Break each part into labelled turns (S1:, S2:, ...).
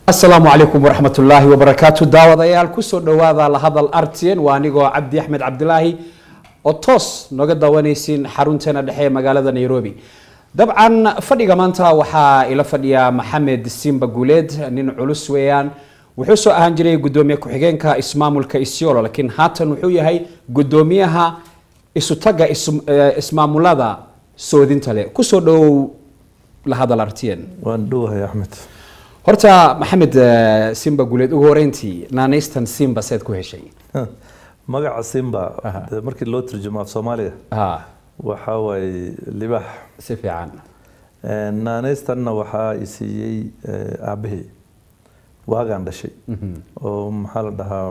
S1: asalaamu calaykum waraxmat ullaahi wabarakaatu daawadayaal kusoo dhowaada lahadal artn waa anigoo cabdi axmed cabdilaahi oo toos nooga daawanaysiin xarunteena dhexe ee magaalada nairobi dabcan fadhiga maanta waxaa ila fadhiya maxamed simba guuleed nin culus weeyaan wuxuu soo ahaan jiray gudoomiye ku-xigeenka ismaamulka isiolo laakiin haatan wuxuu yahay gudoomiyaha isutaga ismaamulada soodinta leh kusoo dhowow lahadal artn
S2: waan dhowahay axmed
S1: horta maxamed simba guuleed ugu horeyntii naanaystan simba seed ku heshay
S2: magaca simba dee markii loo turjumo af soomaaliga
S1: ha
S2: waxaa waaye libaax
S1: si fiican
S2: naanaystanna waxaa i siiyey aabahey waagaan dhashay oo maxaa la dhahaa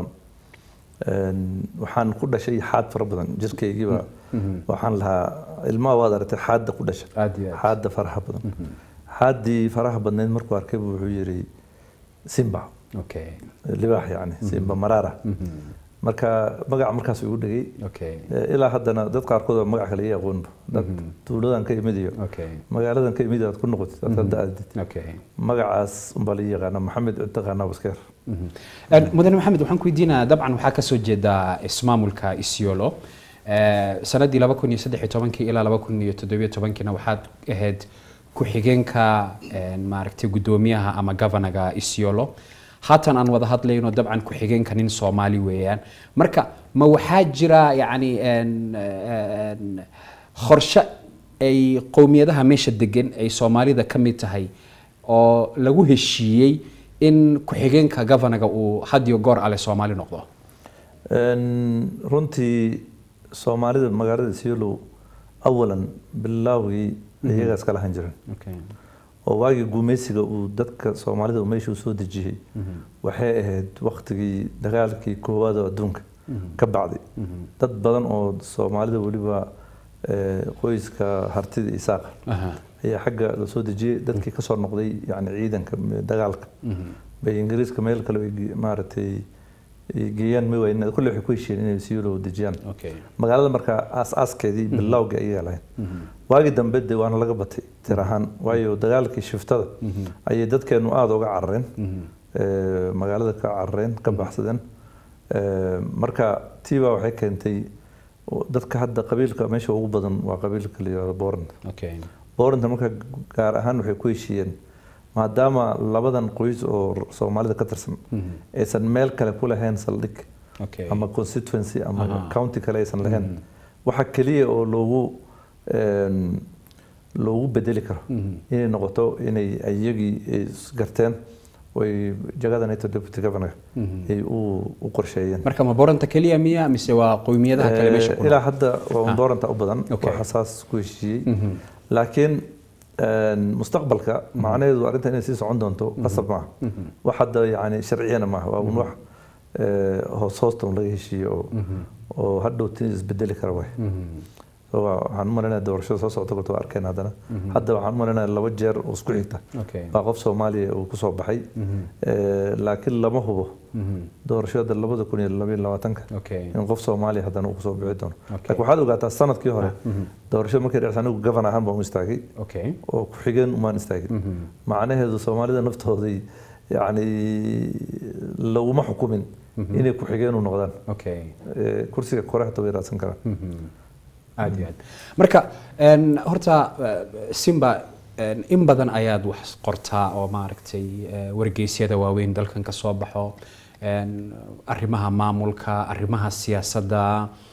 S2: waxaan ku dhashay xaad fara badan jirkaygiiba waxaan lahaa ilmaha waad aragtay xaadda ku dhasha
S1: Aad iyo aad.
S2: xaadda faraha badan xaaddii faraha badnayd markuu arkay buu wuxuu yidhi simba
S1: okay
S2: libaax yani simba maraara marka magaca markaas igu dhegay
S1: okay
S2: Eh, ilaa haddana dad qaarkood oo magac kale ii aqoonba dad tuuladan ka imid iyo
S1: okay
S2: magaaladan ka imid aad ku noqotid aad hadda aadid
S1: okay
S2: magacaas unbaa la yaqaana maxamed taqaanaa waskeer
S1: Een, mudane maxamed waxaan ku weydiinaa dabcan waxaa kasoo jeedaa ismaamulka isiolo Eh, sanadii laba kun iyo saddex iyo tobankii ilaa laba kun iyo toddobiyo tobankiina waxaad ahayd ku-xigeenka een, maaragtay gudoomiyaha ama governaga isiolo haatan aan wada hadlayno dabcan ku-xigeenka nin soomaali weeyaan marka ma waxaa jira yacni een, een, qorshe ay qowmiyadaha meesha degan ay soomaalida ka mid tahay oo lagu heshiiyey in ku-xigeenka governaga uu had iyo goor ale soomaali noqdo
S2: Een, runtii soomaalida magaalada siolo awalan bilaawgii iyagaa iska lahan jiran oo waagii guumeysiga uu dadka soomaalida uu meesha u soo dejiyey waxay ahayd waktigii dagaalkii koowaad oo adduunka ka bacday dad badan oo soomaalida weliba eh, qoyska hartida isaaqa
S1: Aha.
S2: ayaa xagga la soo dejiyey dadkii kasoo noqday yani ciidanka m- dagaalka bay ingiriiska meel kale ay ge- maaragtay ay geeyaan ma wayn kulle waxay ku heshiiyeen inay siilo dejiyaan
S1: Okay.
S2: magaalada markaa aas-aaskeedii bilowga ayagaa lahayn waagii dambe de waana laga batay tir ahaan waayo dagaalkii shiftada ayay dadkeenu aada uga carareen Eh, magaalada ka carareen ka baxsadeen Eh, marka tiibaa waxay keentay oo dadka hadda qabiilka meesha ugu badan waa qabiilka la yihahdo boorand
S1: Okay.
S2: booranta marka gaar ahaan waxay ku heshiiyeen maadaama labadan qoys oo soomaalida ka tirsan aysan meel kale ku lahayn saldhig
S1: Okay.
S2: ama constituency ama
S1: Aha.
S2: county kale aysan lahayn waxa keliya oo loogu een, loogu bedeli karo inay noqoto inay iyagii ay isgarteen oy jagada nato deputy governor ay u u qorsheeyeen
S1: marka ma boranta keliya miya mise waa qowmiyadaha kale meesha ku
S2: ilaa hadda waa un booranta u badan
S1: Okay.
S2: waxa saas ku heshiiyey laakiin een, mustaqbalka macnaheedu arrinta inay sii socon doonto qasab maaha wax hadda yani sharciyana maaha waa un wax eh, hoos hoosta un laga heshiiye oo oo hadhow ti isbedeli kara way So, waa- waxaan u malaynayaa doorashada soo socota kolta waa arkeen haddana hadda waxaan u malaynayaa laba jeer oo isku xigta
S1: Okay.
S2: baa qof soomaaliya uu kusoo baxay Eh, laakiin lama hubo doorashada labada kun iyo labaiyo labaatanka
S1: Okay.
S2: in qof soomaaliya haddana uu kusoo bixi doono
S1: Okay.
S2: laakiin waxaad ogaataa sanadkii hore doorashada markay dhacsa anigu gafan ahaan baan u istaagay
S1: Okay.
S2: oo ku-xigeen umaan istaagin macnaheedu soomaalida naftooday yani laguma xukumin inay ku-xigeen u noqdaan
S1: Okay.
S2: Eh, kursiga kore hata way raadsan karaan
S1: aad iyo aad marka een, horta eh, simba een, in badan ayaad wax qortaa oo maaragtay eh, wargeysyada waaweyn dalkan ka soo baxo een, arrimaha maamulka arrimaha siyaasadda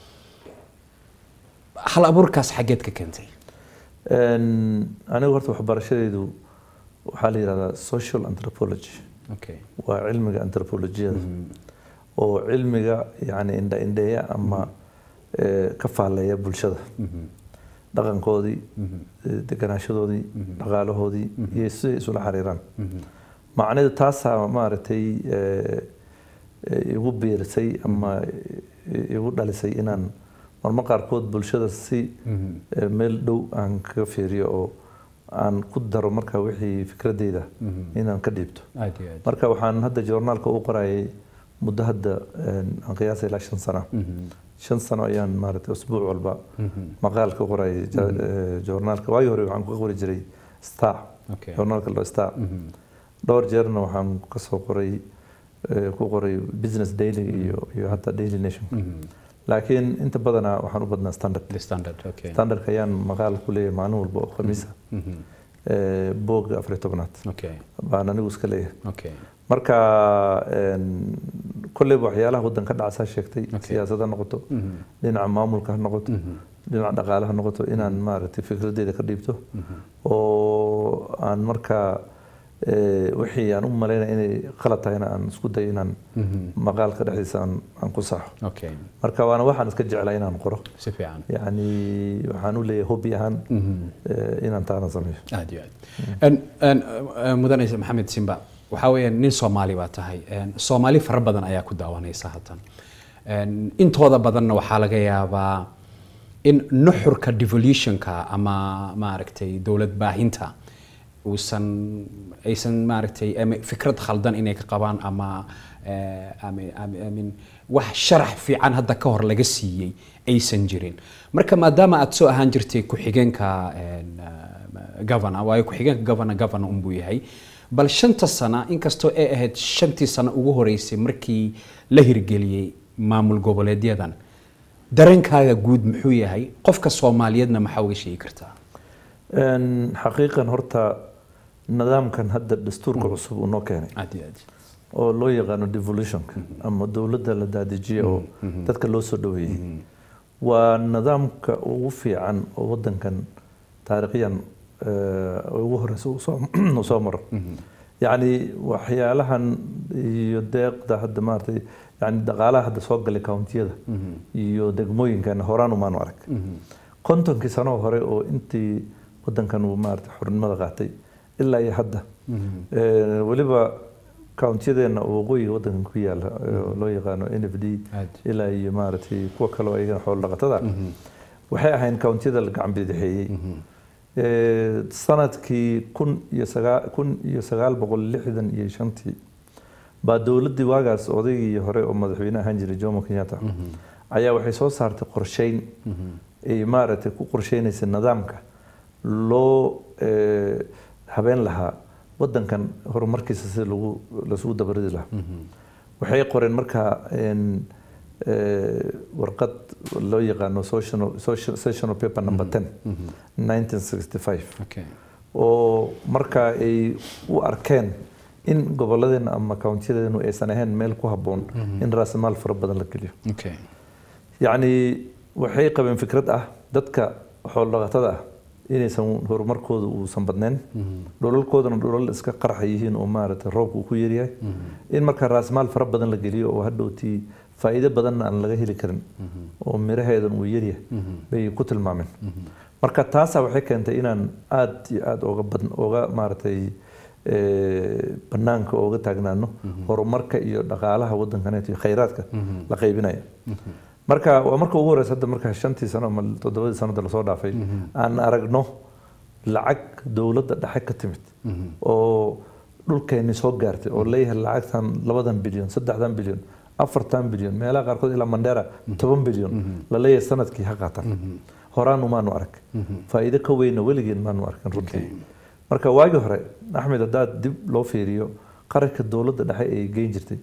S1: hal abuurkaas xaggeed ka keentay
S2: Een, anigu horta waxbarashadeedu waxaa la yidhahdaa social anthropology
S1: okay.
S2: waa cilmiga anthropolojiyada oo cilmiga yani indha indheeya ama eh, ka faaleeya bulshada dhaqankoodii eh, deganaashadoodii dhaqaalahoodii iyo siday isula xiriiraan macnaheedu taasaa maaragtay eh, eh, igu biirisay ama eh, igu dhalisay inaan marmar qaarkood bulshada si eh, meel dhow aan kaga fiiriyo oo aan ku daro marka wixii fikradeyda inaan ka dhiibto
S1: aad iyo aad
S2: marka waxaan hadda joornaalka u qorayay muddo hadda een, aan qiyaasay ilaa shan sano shan sano ayaan maaragtay usbuuc walba maqaal ka qorayay ja- eh, joornaalka waagii hore waxaan ku qori jiray star
S1: Okay.
S2: joornaalka loo star dhowr jeerna waxaan kasoo qoray eh, ku qoray business daily iyo iyo hataa daily nation laakiin inta badanaa waxaan u badnaa standard
S1: the standard okay
S2: standardka ayaan maqaal ku leeyahay maalin walba oo khamiisa
S1: Mhm.
S2: eh, boogga afar iyo tobnaad
S1: okay
S2: baan anigu iska leeyahay
S1: okay
S2: marka een, kolleyba waxyaalaha waddan ka dhacsaa sheegtay
S1: Okay.
S2: siyaasad ha noqoto
S1: Mhm.
S2: dhinaca maamulka ha noqoto
S1: Mhm.
S2: dhinaca dhaqaale ha noqoto inaan maaragtay fikradeeda ka dhiibto oo aan markaa eh, wixii aan u malaynaya inay qalad tahayna aan isku dayo inaan
S1: Mhm.
S2: maqaalka dhexdiisa aan aan ku saxo
S1: okay
S2: marka waana waxaan iska jeclaa inaan qoro
S1: si fiican
S2: yacni waxaan u leeyahay hobby ahaan
S1: Mhm.
S2: eh, inaan taana sameeyo
S1: aad iyo aad En- en, eh, mudane maxamed simba waxaa weeyaan nin soomaali baa tahay En, soomaali fara badan ayaa ku daawanaysa hatan En, intooda badanna waxaa laga yaabaa in nuxurka devolutionka ama maaragtay dowlad baahinta uusan aysan maaragtay ama fikrad khaldan inay ka qabaan ama eh, ama- ama- I mean, wax sharax fiican hadda ka hor laga siiyey aysan jirin marka maadaama aad soo ahaan jirtay ku-xigeenka en, eh, governor waayo ku-xigeenka governor governor unbuu yahay bal shanta sana inkastoo ay ahayd shantii sano ugu horeysay markii la hirgeliyey maamul goboleedyadan dareenkaaga guud muxuu yahay qofka soomaaliyeedna maxaa uga sheegi kartaa
S2: Een, xaqiiqan horta nidaamkan hadda dastuurka cusub uu noo keenay
S1: aad iyo aad
S2: oo loo yaqaano devolutionka ama dowladda la daadijiya oo dadka loo soo dhaweeyey waa nidaamka ugu fiican oo wadankan taariikhyan eh, ugu horeysa uu soo- uu soo maro yacni waxyaalahan iyo deeqda hadda maaragtay yani dhaqaalaha hadda soo galay countiyada iyo degmooyinkan horaan umaanu arag kontonkii sano hore oo intii wadankan uu maaragtay xornimada qaatay ilaa iyo hadda Eh, weliba countiyadeena waqooyiga wadankan ku yaala oo loo yaqaano n f d
S1: Aad.
S2: ilaa iyo maaragtay kuwa kale oo ayagana xoolo dhaqatada waxay ahayn countiyada la gacan bidixeeyey Eh, sanadkii kun iyo sagaa kun iyo sagaal boqol lixdan iyo shantii baa dowladdii waagaas odaygii hore oo madaxweyne ahaan jiray jomo kenyatta ayaa waxay soo saartay qorsheyn ay maaragtay ku qorsheynaysa nidaamka loo eh, habeen lahaa wadankan horumarkiisa sida lagu lasugu dabaridi lahaa waxay qoreen markaa een, eh, warqad loo yaqaano social- social- sessional paper number 10 1965
S1: okay
S2: oo markaa ay u arkeen in gobolladeena ama countiyadeenu aysan ahayn meel ku habboon in raasamaal fara badan la geliyo
S1: okay
S2: yacni waxay qabeen fikrad ah dadka xoolo-dhaqatada ah inaysan horumarkooda uusan badnayn dhulalkoodana dhulal iska qarxa yihiin oo maaragtay roobka uu ku yaryahay in markaa raasmaal fara badan la geliyo oo hadhowtii faa'iido badanna aan laga heli karin oo miraheedan uu yaryahay bay ku tilmaameen marka taasaa waxay keentay inaan aad iyo aad oga badan oga maaragtay eh, banaanka ooga taagnaano horumarka iyo dhaqaalaha wadankaneet iyo khayraadka la qaybinaya marka waa marka ugu horeysa hadda marka shantii sano ama toddobadii sanada lasoo dhaafay aan aragno lacag dowladda dhexe ka timid oo dhulkeeni soo gaartay oo leeyahay lacagtan labadan bilyan saddexdan bilyan afartan bilyan meelaha qaarkood ilaa mandera toban bilyan la leeyahay sanadkii ha qaatan horaan umaanu arag faa'iido ka weyna weligeen maanu arkin runtii marka waagii hore axmed haddaad dib loo fiiriyo qaranka dowladda dhexe ay geyn jirtay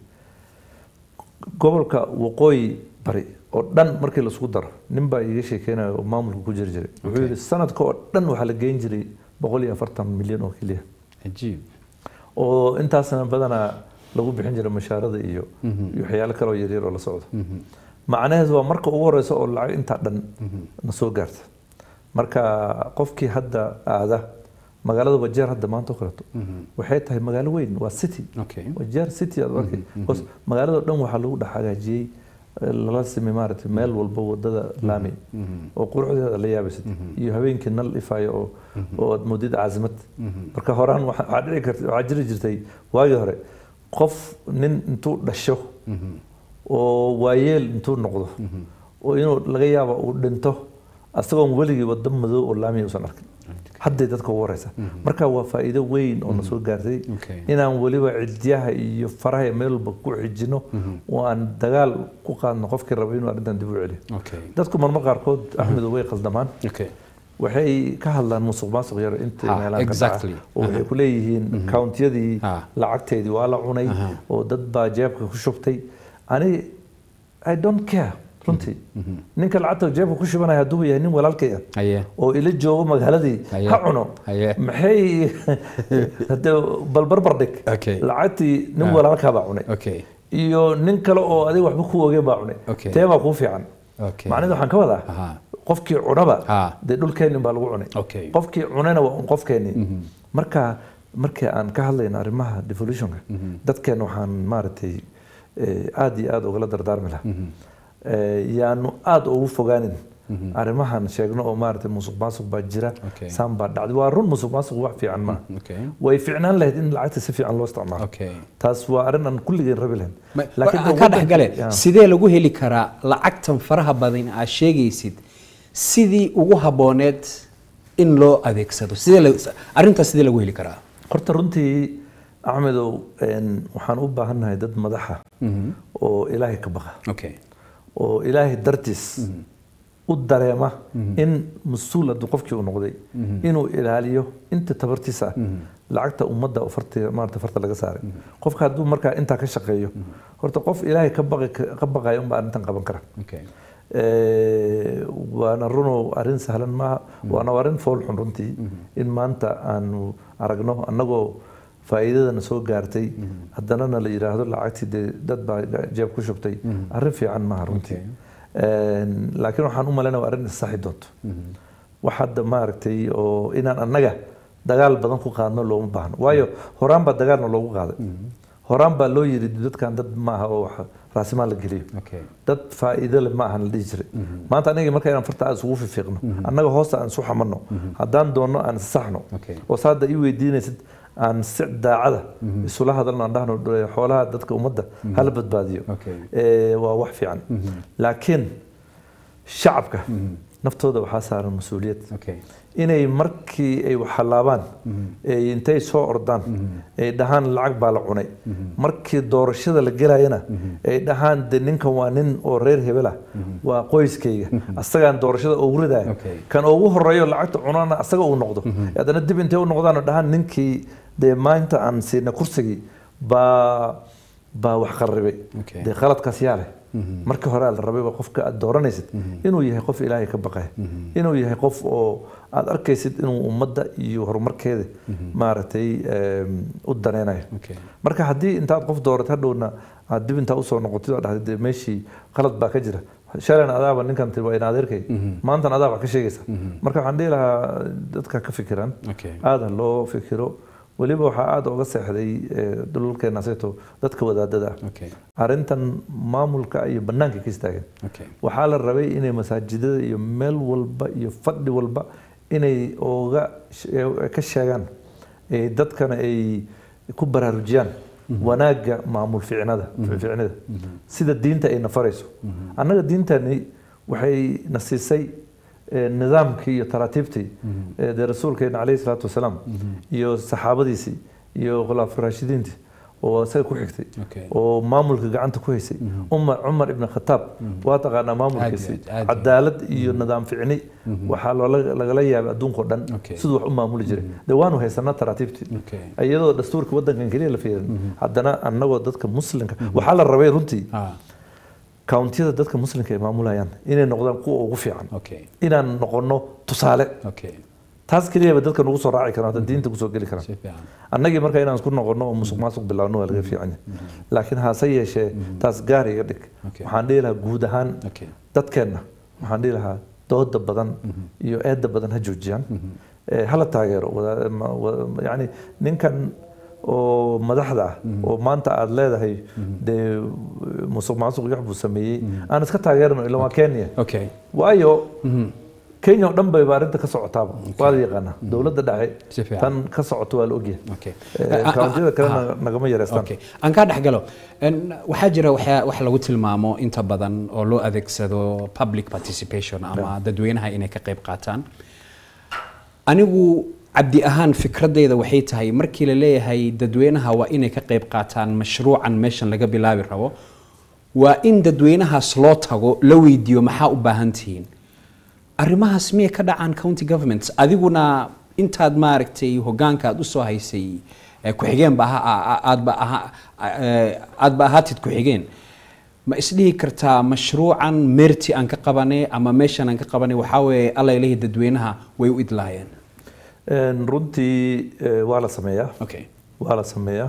S2: gobolka waqooyi bari oo dhan markii laisku daro nin baa iiga sheekeynaya oo maamulka ku jiri jiray wuxuu yidhi sanadka oo dhan waxaa la geyn jiray boqol iyo afartan milyan oo keliya
S1: cajiib
S2: oo intaasna badanaa lagu bixin jiray mashaarada iyo iyo waxyaalo kale oo yaryar oo la socdo macnaheedu waa marka ugu horeysa oo lacag intaa dhan na soo gaarta marka qofkii hadda aada magaalada wajeer hadda maanta oo kaleeto waxay tahay magaalo weyn waa city
S1: okay
S2: wajeer city aad u arkay bas magaalada dhan waxaa lagu dhex hagaajiyey eh, lala simay maaragtay meel walba wadada laami oo quruxdeeda la yaabaysad iyo habeenkii nal ifayo oo oo aad moodid caasimad marka horaan waxa waxaa dhici karta waxaa jiri jirtay waagii hore qof nin intuu dhasho oo waayeel intuu noqdo oo inuu laga yaabo uu dhinto asagoon weligii wado madow oo laamiya usan arkin hadday dadka ugu horeysa marka waa faa'iido weyn oo na soo gaartay
S1: Okay.
S2: inaan weliba cidyaha iyo faraha meel walba ku xijino oo aan dagaal ku qaadno qofkii raba inuu arrintan dib u celiyo
S1: okay
S2: dadku marmar qaarkood axmedu way qaldamaan
S1: okay
S2: waxay ka hadlaan musuq maasuq yar inta
S1: Ha,
S2: meelaha ka
S1: exactly.
S2: dhaca oo waxay ku leeyihiin countiyadii
S1: Ha.
S2: lacagteedii waa la cunay
S1: Aha.
S2: oo dad baa jeebka ku shubtay ani i don't care runtii ninka lacagta jeebka ku shubanaya hadduu yahay nin walaalkay ah
S1: haye
S2: oo ila joogo magaaladii
S1: Haye.
S2: ha cuno
S1: Haye.
S2: maxay hade bal barbar dhig
S1: Okay.
S2: lacagtii nin
S1: Ah.
S2: walaalkaa baa cunay
S1: okay
S2: iyo nin kale oo adiga waxba ku ogeen baa cunay
S1: Okay.
S2: tee baa kuu fiican
S1: okay
S2: macnaheedu waxaan ka wadaa
S1: Aha.
S2: qofkii cunaba
S1: Ha.
S2: dee dhulkeennin baa lagu cunay
S1: Okay.
S2: qofkii cunayna waa un qofkeenni marka markii aan ka hadlayno arrimaha devolutionka dadkeena waxaan maaragtay eh, aad iyo aad ugala dardaarmi lahaa Eh, yaanu aad ugu fogaanin arrimahan sheegno oo maaragtay musuq maasuq baa jira
S1: Okay.
S2: saan baa dhacday waa run musuq maasuq wax fiican ma
S1: okay
S2: way ficnaan lahayd in lacagta si fiican loo isticmaalo
S1: okay
S2: taas waa arrin aan kulligeen rabi lahayn
S1: Ma-
S2: Laakiin
S1: aan ka
S2: waddanka-
S1: dhexgale
S2: Yeah.
S1: sidee lagu heli karaa lacagtan faraha badan aad sheegaysid sidii ugu habooneed in loo adeegsado sidee la- arrintaas sidee lagu heli karaa
S2: horta runtii axmedow een, waxaan u baahannahay dad madaxa oo ilaahay ka baqa
S1: okay
S2: oo ilaahay dartiis u dareema in mas-uul hadduu qofkii uu noqday inuu ilaaliyo inta tabartiisa ah lacagta ummadda oo farti maarata farta laga saaray qofka hadduu markaa intaa ka shaqeeyo horta qof ilaahay ka baqi ka baqayo unbaa arrintan qaban kara
S1: okay
S2: Eh, waana runo arrin sahlan maaha waana arrin fool xun runtii in maanta aanu aragno annagoo faa'iidadana soo gaartay haddana na la yidhaahdo lacagtii dee dad baa jeeb ku shubtay arrin fiican maaha runtii Een, laakiin waxaan u malaynaya waa arrin issaxi doonto wax hadda maaragtay oo inaan annaga dagaal badan ku qaadno looma baahno waayo horaan baa dagaalna loogu qaaday horaan baa loo yidhi dadkan dad maaha oo wax raasimaal la geliyo
S1: okay
S2: dad faa'iido leh ma ahan la dhihi jiray maanta aniga marka inaan farta aan isugu fiiqno annaga hoosta aan isu xamanno haddaan doonno aan isaxno
S1: Okay.
S2: oo saada ii weydiinaysid aan si daacada isula hadalno aan dhahno "Dee, xoolaha dadka ummadda hala badbaadiyo
S1: Okay.
S2: Eh, waa wax fiican laakiin shacabka naftooda waxaa saaran mas-uuliyad
S1: okay
S2: inay markii ay wax halaabaan ay intay soo ordaan ay dhahaan lacag baa la cunay markii doorashada la gelayana ay dhahaan de ninkan waa nin oo reer hebel ah waa qoyskayga asagaan doorashada ugu ridaya
S1: Okay.
S2: kan ugu horeeyo lacagta cunana asaga uu noqdo haddana dib intay u noqdaan oo dhahaan ninkii dee maanta aan siina kursigii baa baa wax qarribay
S1: Okay.
S2: dee qaladkaas yaa leh markii hore la rabay qofka aad dooranaysid inuu yahay qof ilaahay ka baqaya inuu yahay qof oo aad arkaysid inuu ummadda iyo horumarkeeda maaragtay em, u daneynayo
S1: okay
S2: marka haddii intaad qof doorat hadhowna aad dib intaa usoo noqotid oo dhahday dee meeshii qalad baa ka jira shalan adaaba ninkan tiri waa in adeerkay maantan adaa wax ka sheegaysa marka waxaan dhihi lahaa dadka ka fikiraan
S1: okay
S2: aada loo fikiro weliba waxaa aada uga seexday eh, dhulalkeena sayto dadka wadaadada ah
S1: okay
S2: arrintan maamulka iyo bannaanka ka istaageen
S1: okay
S2: waxaa la rabay inay masaajidada iyo meel walba iyo fadhi walba inay oga she- ka sheegaan eh, dadkana ay ku baraarujiyaan wanaagga maamul ficnada ficnida sida diinta ay na farayso annaga diintani waxay na siisay eh, nidaamkii iyo taraatiibtii eh, dee rasuulkeena caleyhi salaatu wasalaam iyo saxaabadiisii iyo khulaafa raashidiintii oo isaga ku xigtay
S1: Okay.
S2: oo maamulka gacanta ku haysay umar cumar ibn khataab waa taqaanaa maamulkiisi
S1: Aad iyo aad, aad iyo aad.
S2: cadaalad iyo nidaam ficni waxaa loola- lagala yaabay adduunka oo dhan
S1: Okay.
S2: siduu wax u maamuli jiray dee waanu haysanaa taraatiibtii
S1: okay
S2: iyadoo dastuurka waddankan keliya la fiirin haddana annagoo dadka muslimka waxaa la rabay runtii
S1: ah
S2: countiyada dadka muslimka ay maamulayaan inay noqdaan kuwa ugu fiican
S1: okay
S2: inaan noqono tusaale
S1: okay
S2: taas keliyaba dadka nagu soo raaci karaan hadda diinta kusoo geli karaan
S1: si fiican
S2: annagii marka inaan isku noqono oo musuq maasuq bilaawno waa laga fiican yahay laakiin hase yeeshee taas gaar iga dhig
S1: Okay.
S2: waxaan dhihi lahaa guud ahaan
S1: okay
S2: dadkeenna waxaan dhihi lahaa dooda badan iyo eedda badan ha joojiyaan Eh, hala taageero wada- ma- wa- yacni ninkan oo madaxda ah oo maanta aad leedahay dee musuq maasuq iyo wax buu sameeyey aan iska taageerno ila waa kenya
S1: okay
S2: waayo kenya oo dhan bayba arrinta ka socotaaba waa la yaqaanaa dowladda
S1: Si
S2: dhace
S1: fiican.
S2: tan ka socoto waa la ogyahay
S1: okay
S2: Eh, countiyada kalena nagama yareystaan
S1: okay aan kaa dhex galo En, waxaa jira waxyaa- wax lagu tilmaamo inta badan oo loo adeegsado public participation ama dadweynaha inay ka qayb qaataan anigu cabdi ahaan fikradeyda waxay tahay markii la leeyahay dadweynaha waa inay ka qayb qaataan mashruucan meeshan laga bilaabi rabo waa in dadweynahaas loo tago la weydiiyo maxaa u baahan tihiin arrimahaas miyay ka dhacaan county governments adiguna intaad maaragtay hogaanka aad usoo haysay eh, ku-xigeen ba aha- a- a- aadba aha- eh, aadba ahaatid ku-xigeen ma isdhihi kartaa mashruucan meerti aan ka qabanay ama meeshan aan ka qabanay waxaa weeye alla ilahi dadweynaha way u idlaayeen
S2: Een, runtii eh, waa la sameeyaa
S1: okay
S2: waa la sameeyaa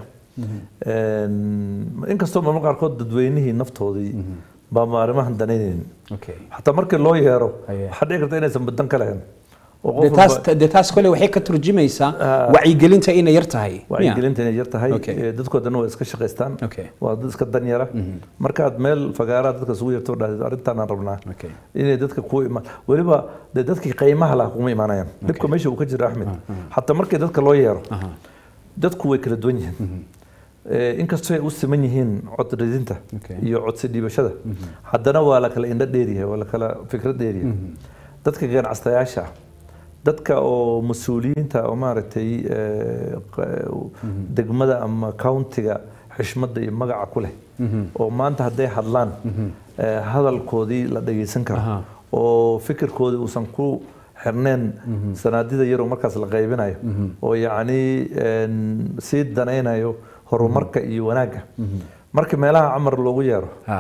S2: Een, inkastoo marmar qaarkood dadweynihii naftoodii baa ma arrimahan danaynaynin
S1: okay
S2: xataa markii loo yeero
S1: Haye.
S2: waxaa dhici karta inaysan badan ka lahayn oo qof
S1: dee taas
S2: walba-
S1: dee taas kole waxay ka turjumaysaa
S2: Ah.
S1: wacyigelinta inay yar tahay miya?
S2: wacyigelinta inay yar tahay
S1: Okay.
S2: eh, dadkoodana waa iska shaqaystaan
S1: Okay.
S2: waa dad iska danyara markaad meel fagaaraa dadka isugu yarto dhahdeed arrintaan aan rabnaa
S1: Okay.
S2: inay dadka ku imaan weliba dee dadkii qiimaha laha kuma imaanayaan dhibka meesha uu ka jira axmed xataa markii dadka loo yeero
S1: Aha.
S2: dadku way kala duwan yihiin Eh, inkastoo ay u siman yihiin cod ridinta
S1: Okay.
S2: iyo codsi dhiibashada haddana waa la kala indho dheeryahay waa la kala fikrad dheeryahay dadka ganacsayaasha ah, dadka oo mas-uuliyiinta oo maaragtay eh, q- degmada ama countiga xishmadda iyo magaca ku leh oo maanta hadday hadlaan eh, hadalkoodii la dhageysan karo
S1: Aha.
S2: oo fikirkoodii uusan ku xirneen sanaadida yaroo markaas la qaybinayo oo yacni een, sii danaynayo horumarka iyo wanaagga marka meelaha camar loogu yeero
S1: Ha.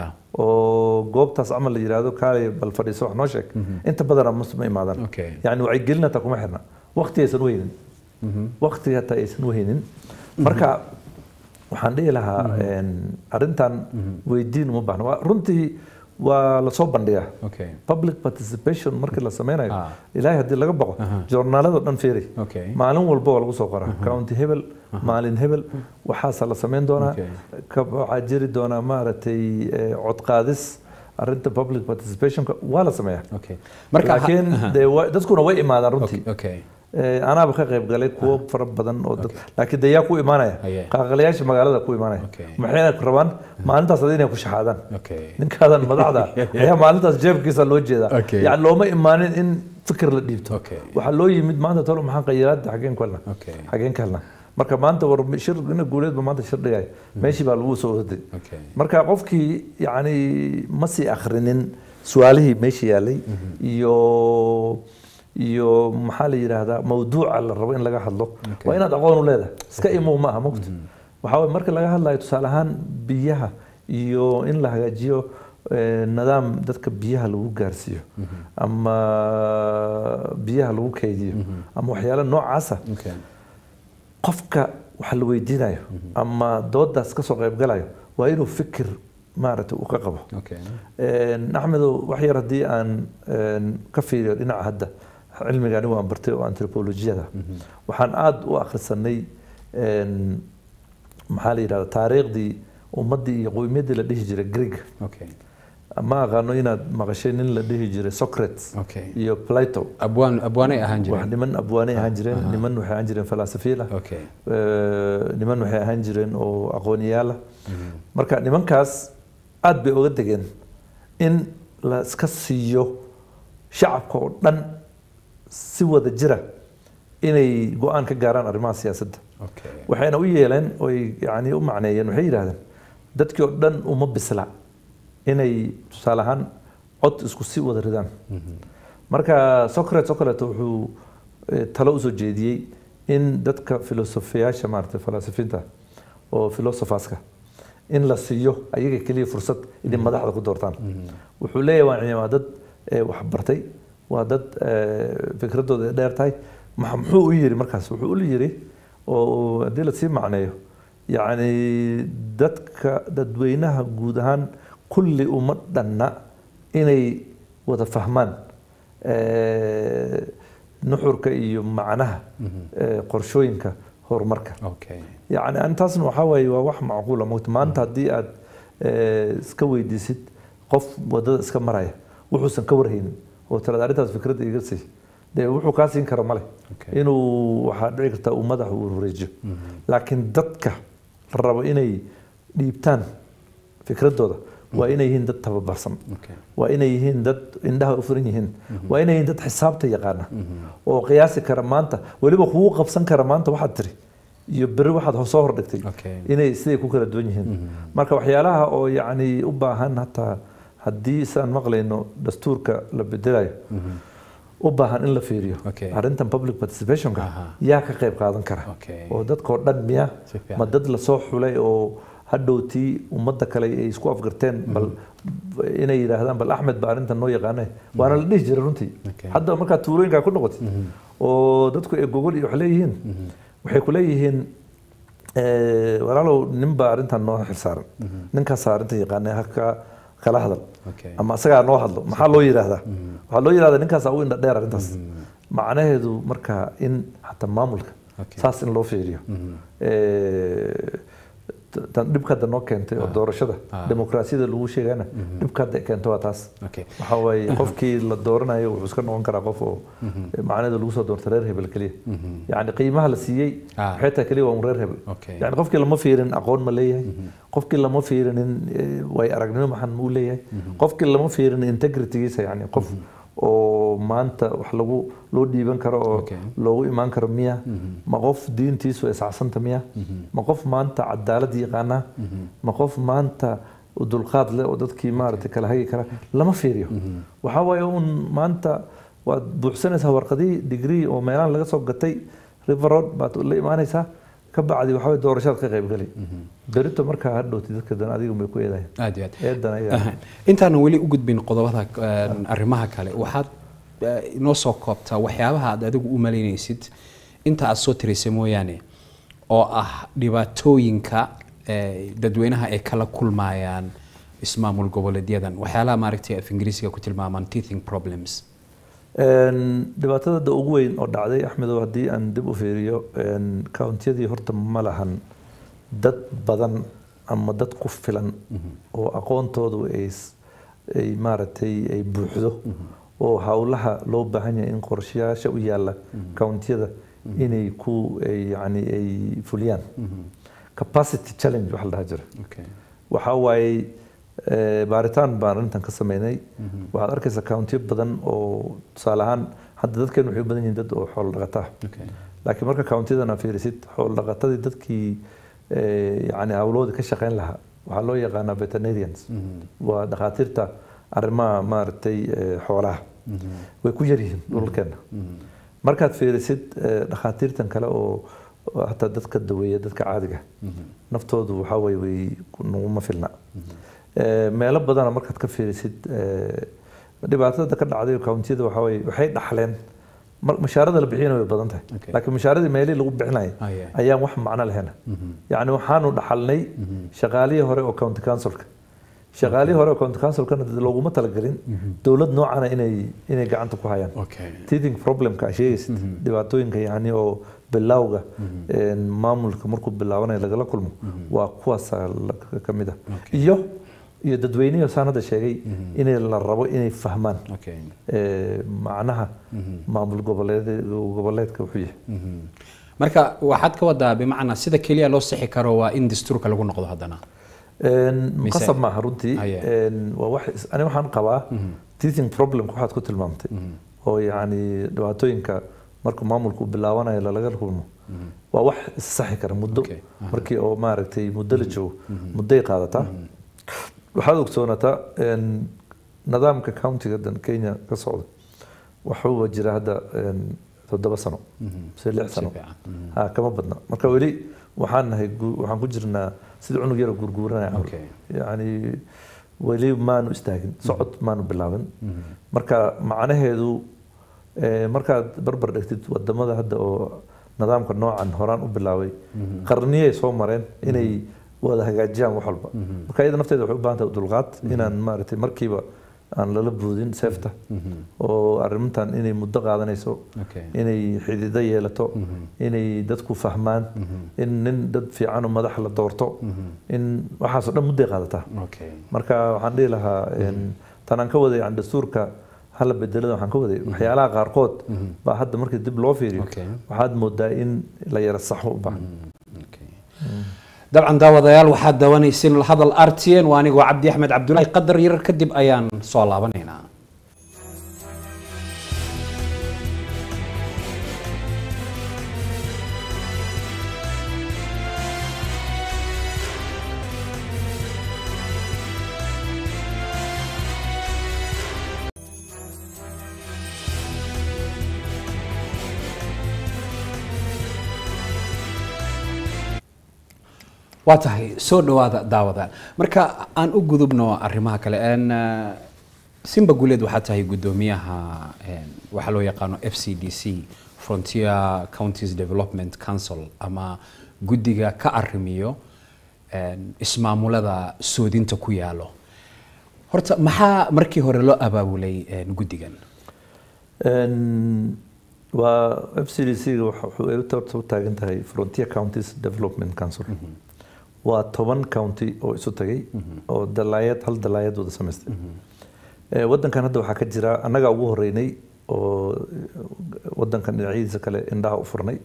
S2: oo goobtaas camal la yidhaahdo kaalay bal fadhiiso wax noo sheeg inta badana mus ma imaadaan
S1: Okay.
S2: yani wacyigelin hataa kuma xirna waqti aysan u haynin waqti hataa aysan u haynin marka waxaan dhihi lahaa een, arrintan weydiin uma baahna Waa- runtii waa lasoo bandhigaa
S1: okay
S2: public participation markii la sameynayo
S1: Ah.
S2: ilaahay haddii laga baqo joornaalada dhan fiiri
S1: Okay.
S2: maalin walba waa lagu soo qoraa county hebel maalin hebel waxaasa la sameyn doonaa
S1: Okay.
S2: ka waxaa jiri doonaa maaragtay eh, cod qaadis arrinta public participationka waa la sameeyaa
S1: okay marka ha-
S2: laakiin
S1: aha.
S2: dee wa- dadkuna way imaadaan runtii
S1: okay okay
S2: Eh, anaaba ka qayb galay kuwo fara badan oo dad laakiin dee yaa ku imaanaya
S1: Aye.
S2: qaaqalayaasha magaalada ku imaanaya
S1: Okay.
S2: maxayna rabaan maalintaas adi inay ku shaxaadaan
S1: okay
S2: ninkaadan madaxda ayaa maalintaas jeebkiisa loo jeedaa
S1: Okay.
S2: yani looma imaanin in fikir la dhiibto
S1: Okay.
S2: waxaa loo yimid maanta tolo maxaan qayiraada xageen ku helna
S1: Okay.
S2: xageen ka helna marka maanta war shir ina guuleedba maanta shir dhigay meeshii baa lagu soo orday
S1: okay
S2: marka qofkii yani ma sii akhrinin su-aalihii meesha yaalay iyo iyo maxaa la yidhaahdaa mawduuca la rabo in laga hadlo waa inaad aqoon u leedahay iska imow ma aha mogta waxaa waye marka laga hadlayo tusaale ahaan biyaha iyo in la hagaajiyo eh, nidaam dadka biyaha lagu gaarsiiyo ama biyaha lagu kaydiyo ama waxyaalo noocaasa
S1: okay
S2: qofka waxa la weydiinayo ama doodaas ka soo qaybgalayo waa inuu fikir maaragtay uu ka qabo
S1: okay
S2: Een, axmedow wax yar haddii aan een, ka fiiriyo dhinaca hadda cilmiga anigu aan bartay oo antropolojiyada waxaan aada u akhrisanay een, maxaa la yidhahda taariikhdii ummaddii iyo qowmiyaddii la dhihi jiray greeg
S1: okay
S2: ma aqaano inaad maqashay nin la dhihi jiray socrates
S1: okay
S2: iyo plato
S1: abwaan abwaanay ahaan
S2: wax
S1: jireen
S2: niman abwaanay ahaan jireen niman waxay ahaan jireen falasafiil ah
S1: okay
S2: Eh, niman waxay ahaan jireen oo aqooniyaal ah marka nimankaas aad bay oga degeen in la iska siiyo shacabka oo dhan si wada jira inay go-aan ka gaaraan arrimaha siyaasadda
S1: okay
S2: waxayna u yeeleen oy yani u macneeyeen waxay yidhahdeen dadkii oo dhan uma bisla inay tusaale ahaan cod isku si wada ridaan marka socrates oo kaleeto wuxuu eh, talo usoo jeediyey in dadka filosofiyaasha maaragtay falasifiinta oo philosopherska in la siiyo ayaga keliya fursad inay madaxda ku doortaan wuxuu leeyahay waa waa dad eh, wax bartay waa dad eh, fikradooda ay dheer tahay maxa- muxuu u yiri markaas wuxuu u yiri oo haddii lasii macneeyo yacni dadka dadweynaha guud ahaan kulli uma dhanna inay wada fahmaan eh, nuxurka iyo macnaha eh, qorshooyinka horumarka
S1: okay
S2: yacni antaasna waxaa waaye waa wax macquula mogta maanta haddii aad eh, iska weydiisid qof wadada iska maraya wuxuusan ka warhaynin oo tirada arrintaas fikradda iga sii dee wuxuu kaa siin kara male
S1: Okay.
S2: inuu waxaa dhici karta uu madaxa uu wareejiyo laakiin dadka la rabo inay dhiibtaan fikradooda waa inay yihiin dad tababarsan
S1: okay
S2: waa inay yihiin dad indhaha u furan yihiin waa inay yihiin dad xisaabta yaqaana oo qiyaasi kara maanta weliba kugu qabsan kara maanta waxaad tiri iyo beri waxaad soo hordhigtay
S1: Okay.
S2: inay siday ku kala duwan yihiin marka waxyaalaha oo yacni u baahan hataa haddii saan maqlayno dastuurka la bedelayo u baahan in la fiiriyo
S1: Okay.
S2: arrintan public participationka
S1: Aha.
S2: yaa ka qayb qaadan kara
S1: Okay.
S2: oo dadkoo dhan miya
S1: Si fiican.
S2: ma dad lasoo xulay oo hadhowtii ummadda kale ay isku afgarteen bal inay yidhaahdaan bal axmed ba arrintan noo yaqaane waana la dhihi jiray runtii
S1: Okay.
S2: hadda markaad tuulooyinkaa ku noqotid oo dadku ay gogol iyo wax leeyihiin waxay ku leeyihiin eh, walaalow nin baa arrintan noo xilsaaran ninkaasaa arrintan yaqaane haka kala hadal
S1: Okay.
S2: ama asagaa noo hadlo maxaa loo yidhaahdaa waxaa loo yidhahdaa ninkaasaa u indha dheer arrintaas macnaheedu marka in xataa maamulka
S1: Okay.
S2: saas in loo fiiriyo Eh, t- tan dhibka hadda noo keentay oo doorashada
S1: Ah.
S2: dimuqraasiyada lagu sheegana dhibka hadda keento waa taas
S1: Okay.
S2: waxaa waaye qofkii la dooranayo wuxuu iska noqon karaa qof oo macnaheedu lagu soo doorta reer hebel keliya yacni qiimaha la siiyey
S1: Ah.
S2: waxay tahay keliya waa un reer hebel
S1: Okay.
S2: yani qofkii lama fiirin aqoon ma leeyahay qofkii lama fiirinin eh, way aragnimo maxan muu leeyahay qofkii lama fiirin integritygiisa yani qof oo maanta wax lagu loo dhiiban karo oo
S1: Okay.
S2: loogu imaan karo miya ma qof diintiisu ay sacsanta miya ma qof maanta cadaalad yaqaana ma qof maanta dulqaad leh oo dadkii maaragtay kala hagi kara lama fiiriyo waxaa waaye un maanta waad buuxsanaysaa warqadii digrii oo meelahan laga soo gatay river road baad la imaanaysaa ka bacdi waxaa waye doorashaad ka qaybgali berito markaa hadhowti dadka dan adiga may ku eedayan
S1: aad iyo aad
S2: eedan ayaa
S1: intaanan weli u gudbin qodobada eh, arrimaha kale waxaad eh, inoo soo koobtaa waxyaabaha aad adigu u malaynaysid inta aad soo tiraysay mooyaane oo ah dhibaatooyinka eh, dadweynaha ay kala kulmayaan ismaamul goboleedyadan waxyaalaha maaragtay af ingiriisiga ku tilmaamaan teething problems
S2: Een, dhibaatada da ugu weyn oo dhacday axmedow haddii aan dib u fiiriyo een, countiyadii horta ma lahan dad badan ama dad ku filan oo aqoontoodu ay s- ay maaragtay ay buuxdo oo howlaha loo baahan yahay in qorshayaasha u yaala countiyada inay ku ay yani ay fuliyaan capacity challenge waxa la dhaha jira
S1: okay.
S2: waxaa waaye eh, baaritaan baan arrintan ka sameynay waxaad arkaysaa countiyo badan oo tusaale ahaan hadda dadkeenu waxay u badan yihiin dad oo xoolo dhaqata ah
S1: Okay.
S2: laakiin marka countiyadan aad fiirisid xoolo dhaqatadii dadkii eh, yacni hawlahooda ka shaqeyn lahaa waxaa loo yaqaanaa veterinarians waa dhakhaatiirta arrimaha maaragtay eh, xoolaha way ku yar yihiin dhulalkeena markaad fiirisid eh, dhakhaatiirtan kale oo oo hataa dadka daweeya dadka caadiga naftoodu waxaa waye way naguma filna Eh, meelo badana markaad ka fiirisid eh, dhibaatada ka dhacday countiyada waxaa waye waxay dhaxleen mar- mushaarada la bixiyana way badan tahay
S1: Okay.
S2: laakiin mushaaradii meelihii lagu bixinayay
S1: Ah, yeah.
S2: ayaan wax macno lahayn yacni waxaanu dhaxalnay shaqaalihii hore oo county councilka shaqaalihii hore oo county councilkana dee looguma talagelin dowlad noocana inay inay gacanta ku hayaan
S1: Okay.
S2: teething problemka aad sheegaysid dhibaatooyinka yani oo bilowga een, maamulka markuu bilaabanayo lagala kulmo waa kuwaasa ka mid ah
S1: Okay.
S2: iyo iyo dadweynihii saan hadda sheegay inay la rabo inay fahmaan
S1: Okay.
S2: eh, macnaha maamul goboleed goboleedka wuxuu yahay
S1: Mhm. marka waxaad ka wadaa bimacnaa sida keliya loo sixi karo waa in dastuurka lagu noqdo haddana
S2: Een,
S1: Mise-
S2: qasab maaha runtii
S1: Ah, yeah.
S2: Een, waa wax is- ani waxaan qabaa teething problemka waxaad ku tilmaamtay oo yacni dhibaatooyinka markuu maamulku bilaabanayo lalaga kulmo waa wax issaxi kara muddo
S1: Okay. Aha.
S2: markii oo maaragtay muddo la joogo mudday qaadataa waxaad ogsoonataa een, nidaamka countiga dan kenya ka socda waxuuba jira hadda een, toddoba sano mise lix sano
S1: Si fiican. Mhm.
S2: ha kama badna marka weli waxaan nahay gu- waxaan ku jirnaa sida cunug yaro gurguuranaya camal.
S1: Okay.
S2: yacni weli maanu istaagin socod maanu bilaabin marka macnaheedu eh, markaad barbar dhigtid wadamada hadda oo nidaamka noocan horaan u bilaabay qarniyay soo mareen inay wada hagaajiyaan wax walba marka iyada nafteeda waxay u baahan tahay dulqaad inaan maaragtay markiiba aan lala boodin seefta oo arrintan inay muddo qaadanayso
S1: Okay.
S2: inay xidido yeelato inay dadku fahmaan in nin dad fiican oo madax la doorto in waxaasoo dhan mudday qaadataa
S1: Okay.
S2: marka waxaan dhihi lahaa een, tan aan ka waday yani dastuurka hala bedelada waxaan ka waday waxyaalaha qaarkood baa hadda markii dib loo fiiriyo
S1: Okay.
S2: waxaad moodaa in la yara saxo u baahan
S1: Okay. dabcan daawadayaal waxaad dawanaysin hadal rtn waa anigoo cabdi axmed cabdulaahi qadar yarar kadib ayaan soo laabanaynaa waa tahay soo dhawaada daawada marka aan u gudubno arrimaha kale En, eh, simba guuleed waxaa tahay guddoomiyaha en, waxaa loo yaqaano f c d c frontier counties development council ama guddiga ka arrimiyo en, ismaamulada soodinta ku yaalo horta maxaa markii hore loo abaabulay en, guddigan
S2: Een, waa f c d c ga wuxuu ay u taagan tahay frontier counties development council waa toban county oo isu tagay oo dalaayad hal dalaayad wada samaystay Eh, wadankan hadda waxaa ka jira annagaa ugu horeynay oo wadankan dhinacyadiisa kale indhaha u furnay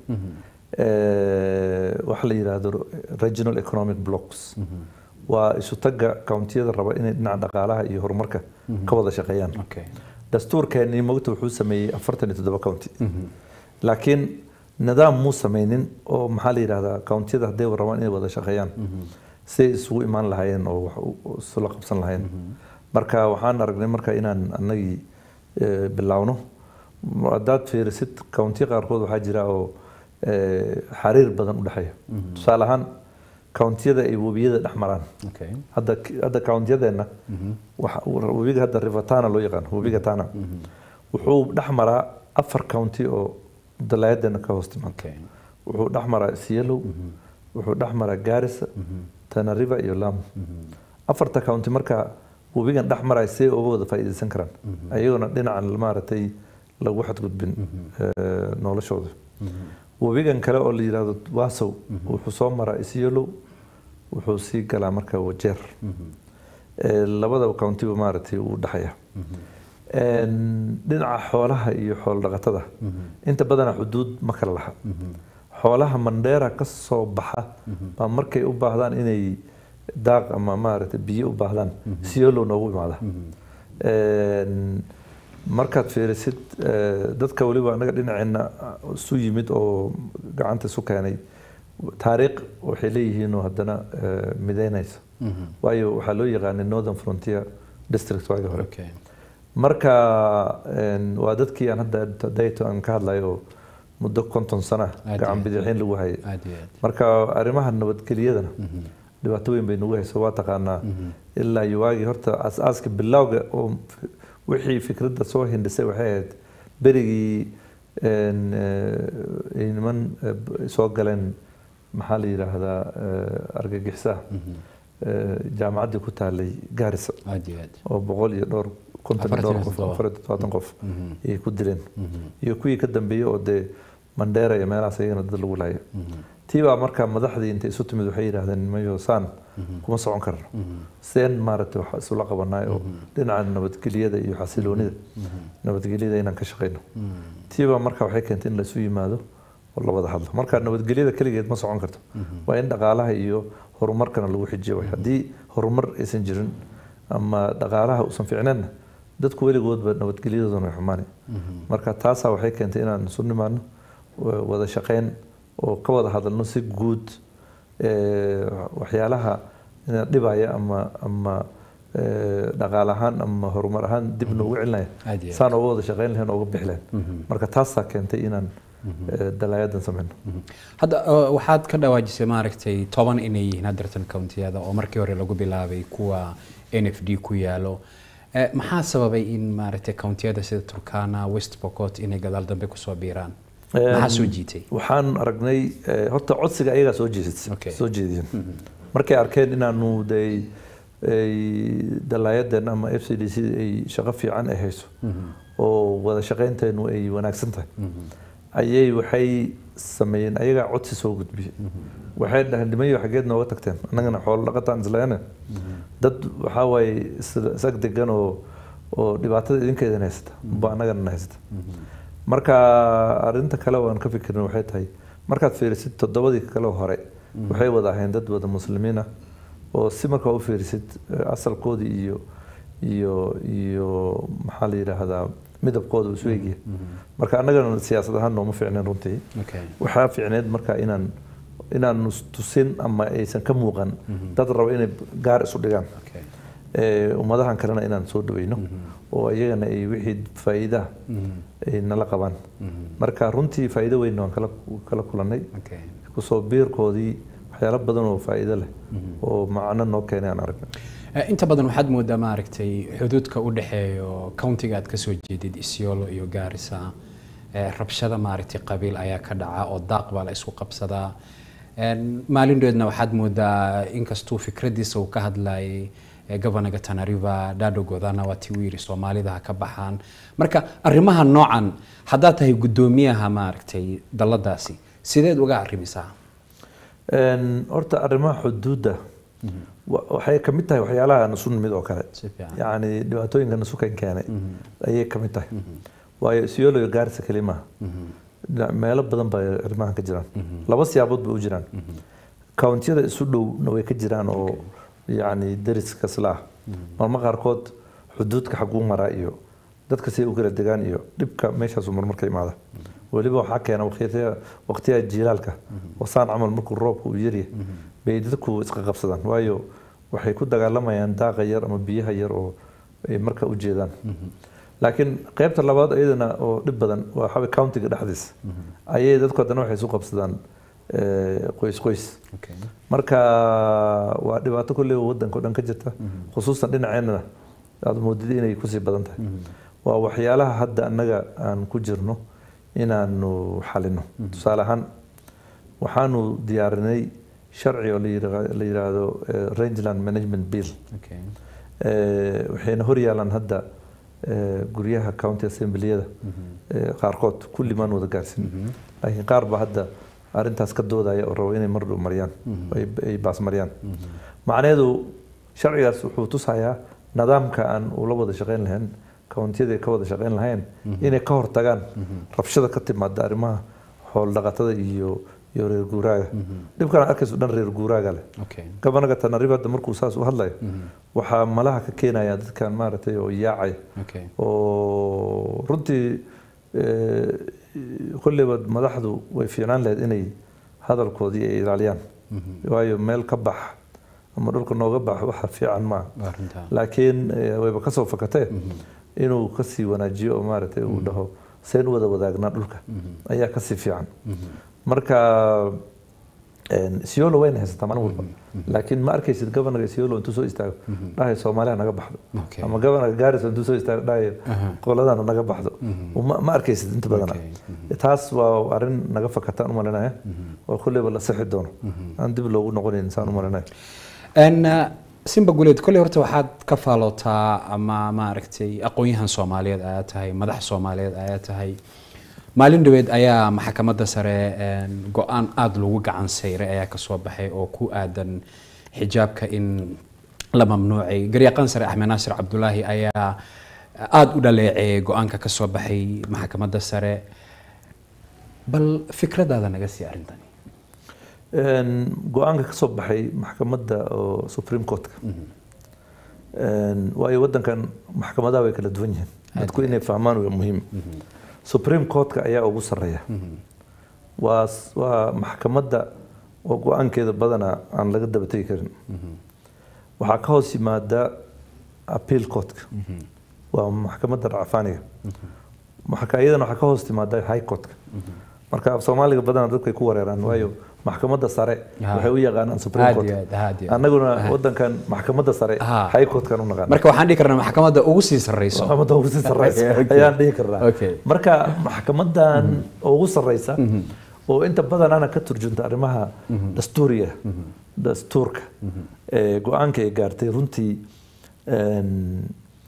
S2: Eh, waxa la yidhaahdo regional economic blocks waa isu tagga countiyada raba inay dhinaca dhaqaalaha iyo horumarka ka wada shaqeeyaan
S1: okay.
S2: dastuurkeennii mogta wuxuu sameeyey afartan iyo toddoba county laakiin nidaam muu sameynin oo maxaa la yidhahdaa countiyada hadday rabaan inay wada shaqeeyaan say isugu imaan lahaayeen oo wax u- u- isula qabsan lahaayeen marka waxaan aragnay marka inaan annagii eh, bilaawno haddaad fiirisid countiya qaarkood waxaa jira oo eh, xariir badan u dhexeeya tusaale ahaan countiyada ay webiyada dhex maraan
S1: Okay.
S2: hadda hadda countiyadeenna waxa- webiga hadda river tana loo yaqaan webiga tana wuxuu dhex maraa afar county oo dalaayadeenna ka hoos timaad
S1: Okay.
S2: wuxuu dhex maraa sielow wuxuu dhex maraa garissa tana river iyo lamu afarta county marka webigan dhex maraya see uga wada faa'iidaysan karaan ayagoona dhinacan maaragtay lagu xadgudbin eh, noloshooda webigan kale oo la yidhaahdo waasow wuxuu soo maraa isyelow wuxuu sii galaa marka wajeer Eh, labadaba countiba maaragtay uu dhexaya Een, dhinaca xoolaha iyo xoolo dhaqatada inta badana xuduud ma kala laha xoolaha mandheera ka soo baxa baa markay u baahdaan inay daaq ama maaragtay biyo u baahdaan siyolow noogu imaada Een, markaad fiirisid eh, dadka weliba anaga dhinaceena isu yimid oo gacanta isu keenay taariikh waxay leeyihiin oo haddana eh, mideynaysa waayo waxaa loo yaqaanay northern frontier district waagi hore
S1: Okay.
S2: marka een, waa dadkii aan hadda dayto aan ka hadlayo oo muddo konton sana
S1: Aad
S2: gacan
S1: iyo
S2: bidixin lagu hayay
S1: aad iyo aad.
S2: marka arrimaha nabadgelyadana dhibaato weyn bay nagu hayso waa taqaanaa ilaa iyo waagii horta aas-aaska bilowga oo f- wixii fikradda soo hindhisay waxay ahayd berigii een, eh, ay niman eh, b- soo galeen maxaa la yidhaahdaa eh, argagixisaha eh, jaamacaddii ku taalay gaarisa
S1: aad iyo aad.
S2: oo boqol iyo dhowr konton iyo dhowr qof
S1: Afartan iyo
S2: afar iyo todobaatan qof ayay ku dileen iyo kuwii ka dambeeyey oo dee mandheera iyo meelahaas ayagana dad lagu laaya tii baa markaa madaxdii intay isu timid waxay yidhaahdeen mayo saan kuma socon karno seen maaragtay wax isula qabanaay oo dhinaca nabadgelyada iyo xasiloonida nabadgelyada inaan ka shaqeyno tii baa marka waxay keentay in la isu yimaado oo la wada hadlo marka nabadgelyada keligeed ma socon karto waa in dhaqaalaha iyo horumarkana lagu xijiyo way haddii horumar aysan jirin ama dhaqaalaha uusan fiicneenna dadku weligoodba nabadgelyadoodana way xumaanay marka taasaa waxay keentay inaan isu nimaano wa- wada shaqeyn oo ka wada hadalno si guud eh, waxyaalaha ina dhibaya ama ama eh, dhaqaale ahaan ama horumar ahaan dib noogu celinaya
S1: Aad iyo aad.
S2: saan uga wada shaqeyn lahayn uga bixi lahayn marka taasaa keentay inaan eh, dalaayadan sameyno
S1: hadda uh, waxaad ka dhawaajisay maaragtay toban inay yihiin hadeertan countiyada oo markii hore lagu bilaabay kuwa n f d ku yaalo Eh, maxaa sababay in maaragtay countiyada sida turkana west pocot inay gadaal dambe kusoo biiraan maxaa soo jiitay
S2: waxaan aragnay eh, horta codsiga ayagaa soo jeedis
S1: Okay.
S2: soo jeediyeen markay arkeen inaanu de ay dalaayadeen ama f c d c ay shaqo fiican ay hayso oo wada shaqeynteenu ay wanaagsan tahay ayay waxay sameeyeen ayagaa codsi soo gudbiyey waxay dhaheen dhimayo xageed nooga tagteen annagana xoolo dhaqataan isleene dad waxaa waaye is- isag degan oo oo dhibaatada idinkeedan haysata ba annagana haysata marka arinta kale oo aan ka fikirna waxay tahay markaad fiirisid toddobadii kale hore waxay wada ahayn dad wada muslimiin ah oo si markaa u fiirisid eh, asalkoodii iyo iyo iyo maxaa la yidhaahdaa midabkooda uu isu egyahay marka annagana siyaasad ahaan nooma fiicneen runtii
S1: okay.
S2: waxaa fiicneed marka inaan inaan tusin ama aysan ka muuqan dad raba inay gaar isu dhigaan
S1: okay.
S2: Eh, ummadahan kalena inaan soo dhaweyno oo iyagana ay wixii faa'iidaha ay nala qabaan marka runtii faa'iido weyn waan kala kala kulannay
S1: okay.
S2: kusoo biirkoodii waxyaalo badan oo faa'iido leh oo macno noo keenay aan aragnay
S1: Eh, inta badan waxaad moodaa maaragtay xuduudka u dhexeeyo countiga aad kasoo jeedid isiolo iyo gaarisa eh, rabshada maaragtay qabiil ayaa ka dhaca oo daaq baa la isku qabsadaa En, maalin dhoweedna waxaad moodaa inkastuu fikradiisa uu ka hadlayay eh, governaga tanariva dado godana waa tii uu yidhi soomaalida ha ka baxaan marka arrimaha noocan haddaad tahay guddoomiyaha maaragtay dalladaasi sideed uga arrimisaa
S2: Een, horta arrimaha xuduudda wa- waxay ka mid tahay waxyaalaha nasu nimid oo kale
S1: si fiican
S2: yacni dhibaatooyinka nasukan keenay ayay ka mid tahay waayo siyoolo iyo gaarisa keli maaha dhinac- meelo badan baa arrimahan ka jiraan laba siyaabood bay u jiraan countiyada isu dhowna way ka jiraan oo yacni deriska isla ah marma qaarkood xuduudka xaguu maraa iyo dadka siday u kala degaan iyo dhibka meeshaasu marmar ka imaada weliba waxaa keena waqtiya- waqtiyaha jiilaalka wasaan camal markuu roobka uu yaryahay bay dadku isqa qabsadaan waayo waxay ku dagaalamayaan daaqa yar ama biyaha yar oo ay marka u jeedaan laakiin qaybta labaad iyadana oo dhib badan waa waxaa weeye countiga dhexdiisa ayay dadku haddana waxay isu qabsadaan eh, qoys qoys
S1: Okay.
S2: marka waa dhibaato kolley oo wadanka oo dhan ka jirta khusuusan dhinaceennana aad moodid inay kusii badan tahay waa waxyaalaha hadda annaga aan ku jirno inaanu xalino tusaale ahaan waxaanu diyaarinay sharci oo la yidha- la yidhaahdo eh, rangeland management bill
S1: Okay.
S2: Eh, waxayna hor yaalaan hadda eh, guryaha county assembliyada eh, qaarkood kulli maan wada gaarsin laakiin qaar baa hadda arrintaas ka doodaya oo rabo inay mar dhow mariyaan oo ay- ay baas mariyaan macnaheedu sharcigaas wuxuu tusayaa nidaamka aan ula wada shaqayn lahayn countiyada ay ka wada shaqayn lahayn inay ka hortagaan rabshada ka timaada arrimaha xoolo dhaqatada iyo iyo reer guuraaga dhibkan arkayso dhan reer guuraaga leh
S1: Okay.
S2: gabanaga tanariba hadda markuu saas u hadlayo waxaa malaha ka keenaya dadkan maaragtay oo yaacaya
S1: Okay.
S2: oo runtii eh, kolleyba madaxdu way fiicnaan lahayd inay hadalkoodii ay ilaaliyaan waayo meel ka bax ama dhulka nooga bax waxa fiican maaha
S1: Waa runtaa.
S2: laakiin eh, wayba kasoo fakatee inuu kasii wanaajiyo oo maaragtay uu dhaho seen u wada wadaagnaa dhulka ayaa kasii fiican marka een, siolo wayna haysataa maalin walba laakiin ma arkaysid governaga siolo intuu soo istaago dhahay soomaaliya naga baxdo
S1: Okay.
S2: ama governaga gaarisa intuu soo istaago dhahay qoladana naga baxdo ma ma arkaysid inta badana
S1: Okay.
S2: taas waa arrin naga fakataan u malinaya oo kolleyba la sixi doono aan dib loogu noqonayn saan u malinaya
S1: En, uh, simba guleed kolley horta waxaad ka faalootaa ama maaragtay aqoon-yahan soomaaliyeed ayaa tahay madax soomaaliyeed ayaa tahay maalin dhaweed ayaa maxkamadda sare en, go-aan aada lagu gacan sayray ayaa kasoo baxay oo ku aadan xijaabka in la mamnuucay garyaqaan sare axmed naasir cabdulaahi ayaa aada u dhaleeceeyay go-aanka kasoo baxay maxkamadda sare bal fikradaada naga sii arrintani
S2: Een, go-aanka ka soo baxay maxkamadda oo supreme courtka Een, waayo wadankan maxkamadaha way kala duwan yihiin dadku inay fahmaan waa muhiim supreme courtka ayaa ugu sarreeya waa s- waa maxkamadda oo go-aankeeda badanaa aan laga daba tegi karin waxaa ka hoos yimaada appeal courtka waa maxkamadda racfaaniga marka iyadana waxaa ka hoos timaada high courtka marka af soomaaliga badanaa dadku ay ku wareeraan waayo maxkamadda sare
S1: Ha.
S2: waxay u yaqaanaan supreme
S1: Aad
S2: court
S1: iyo aad, aad iyo aad.
S2: annaguna wadankan maxkamadda sare
S1: Ha.
S2: high courtkan u naqaan
S1: marka waxaan dhihi karnaa maxkamadda ugu sii sarreyso
S2: maxkamadda ugu sii sarreysa
S1: Okay, okay.
S2: ayaan dhihi karnaa
S1: Okay.
S2: marka maxkamadan ugu sarreysa oo inta badanana ka turjunta arrimaha dastuuriga dastuurka ee go-aanka ay gaartay runtii een,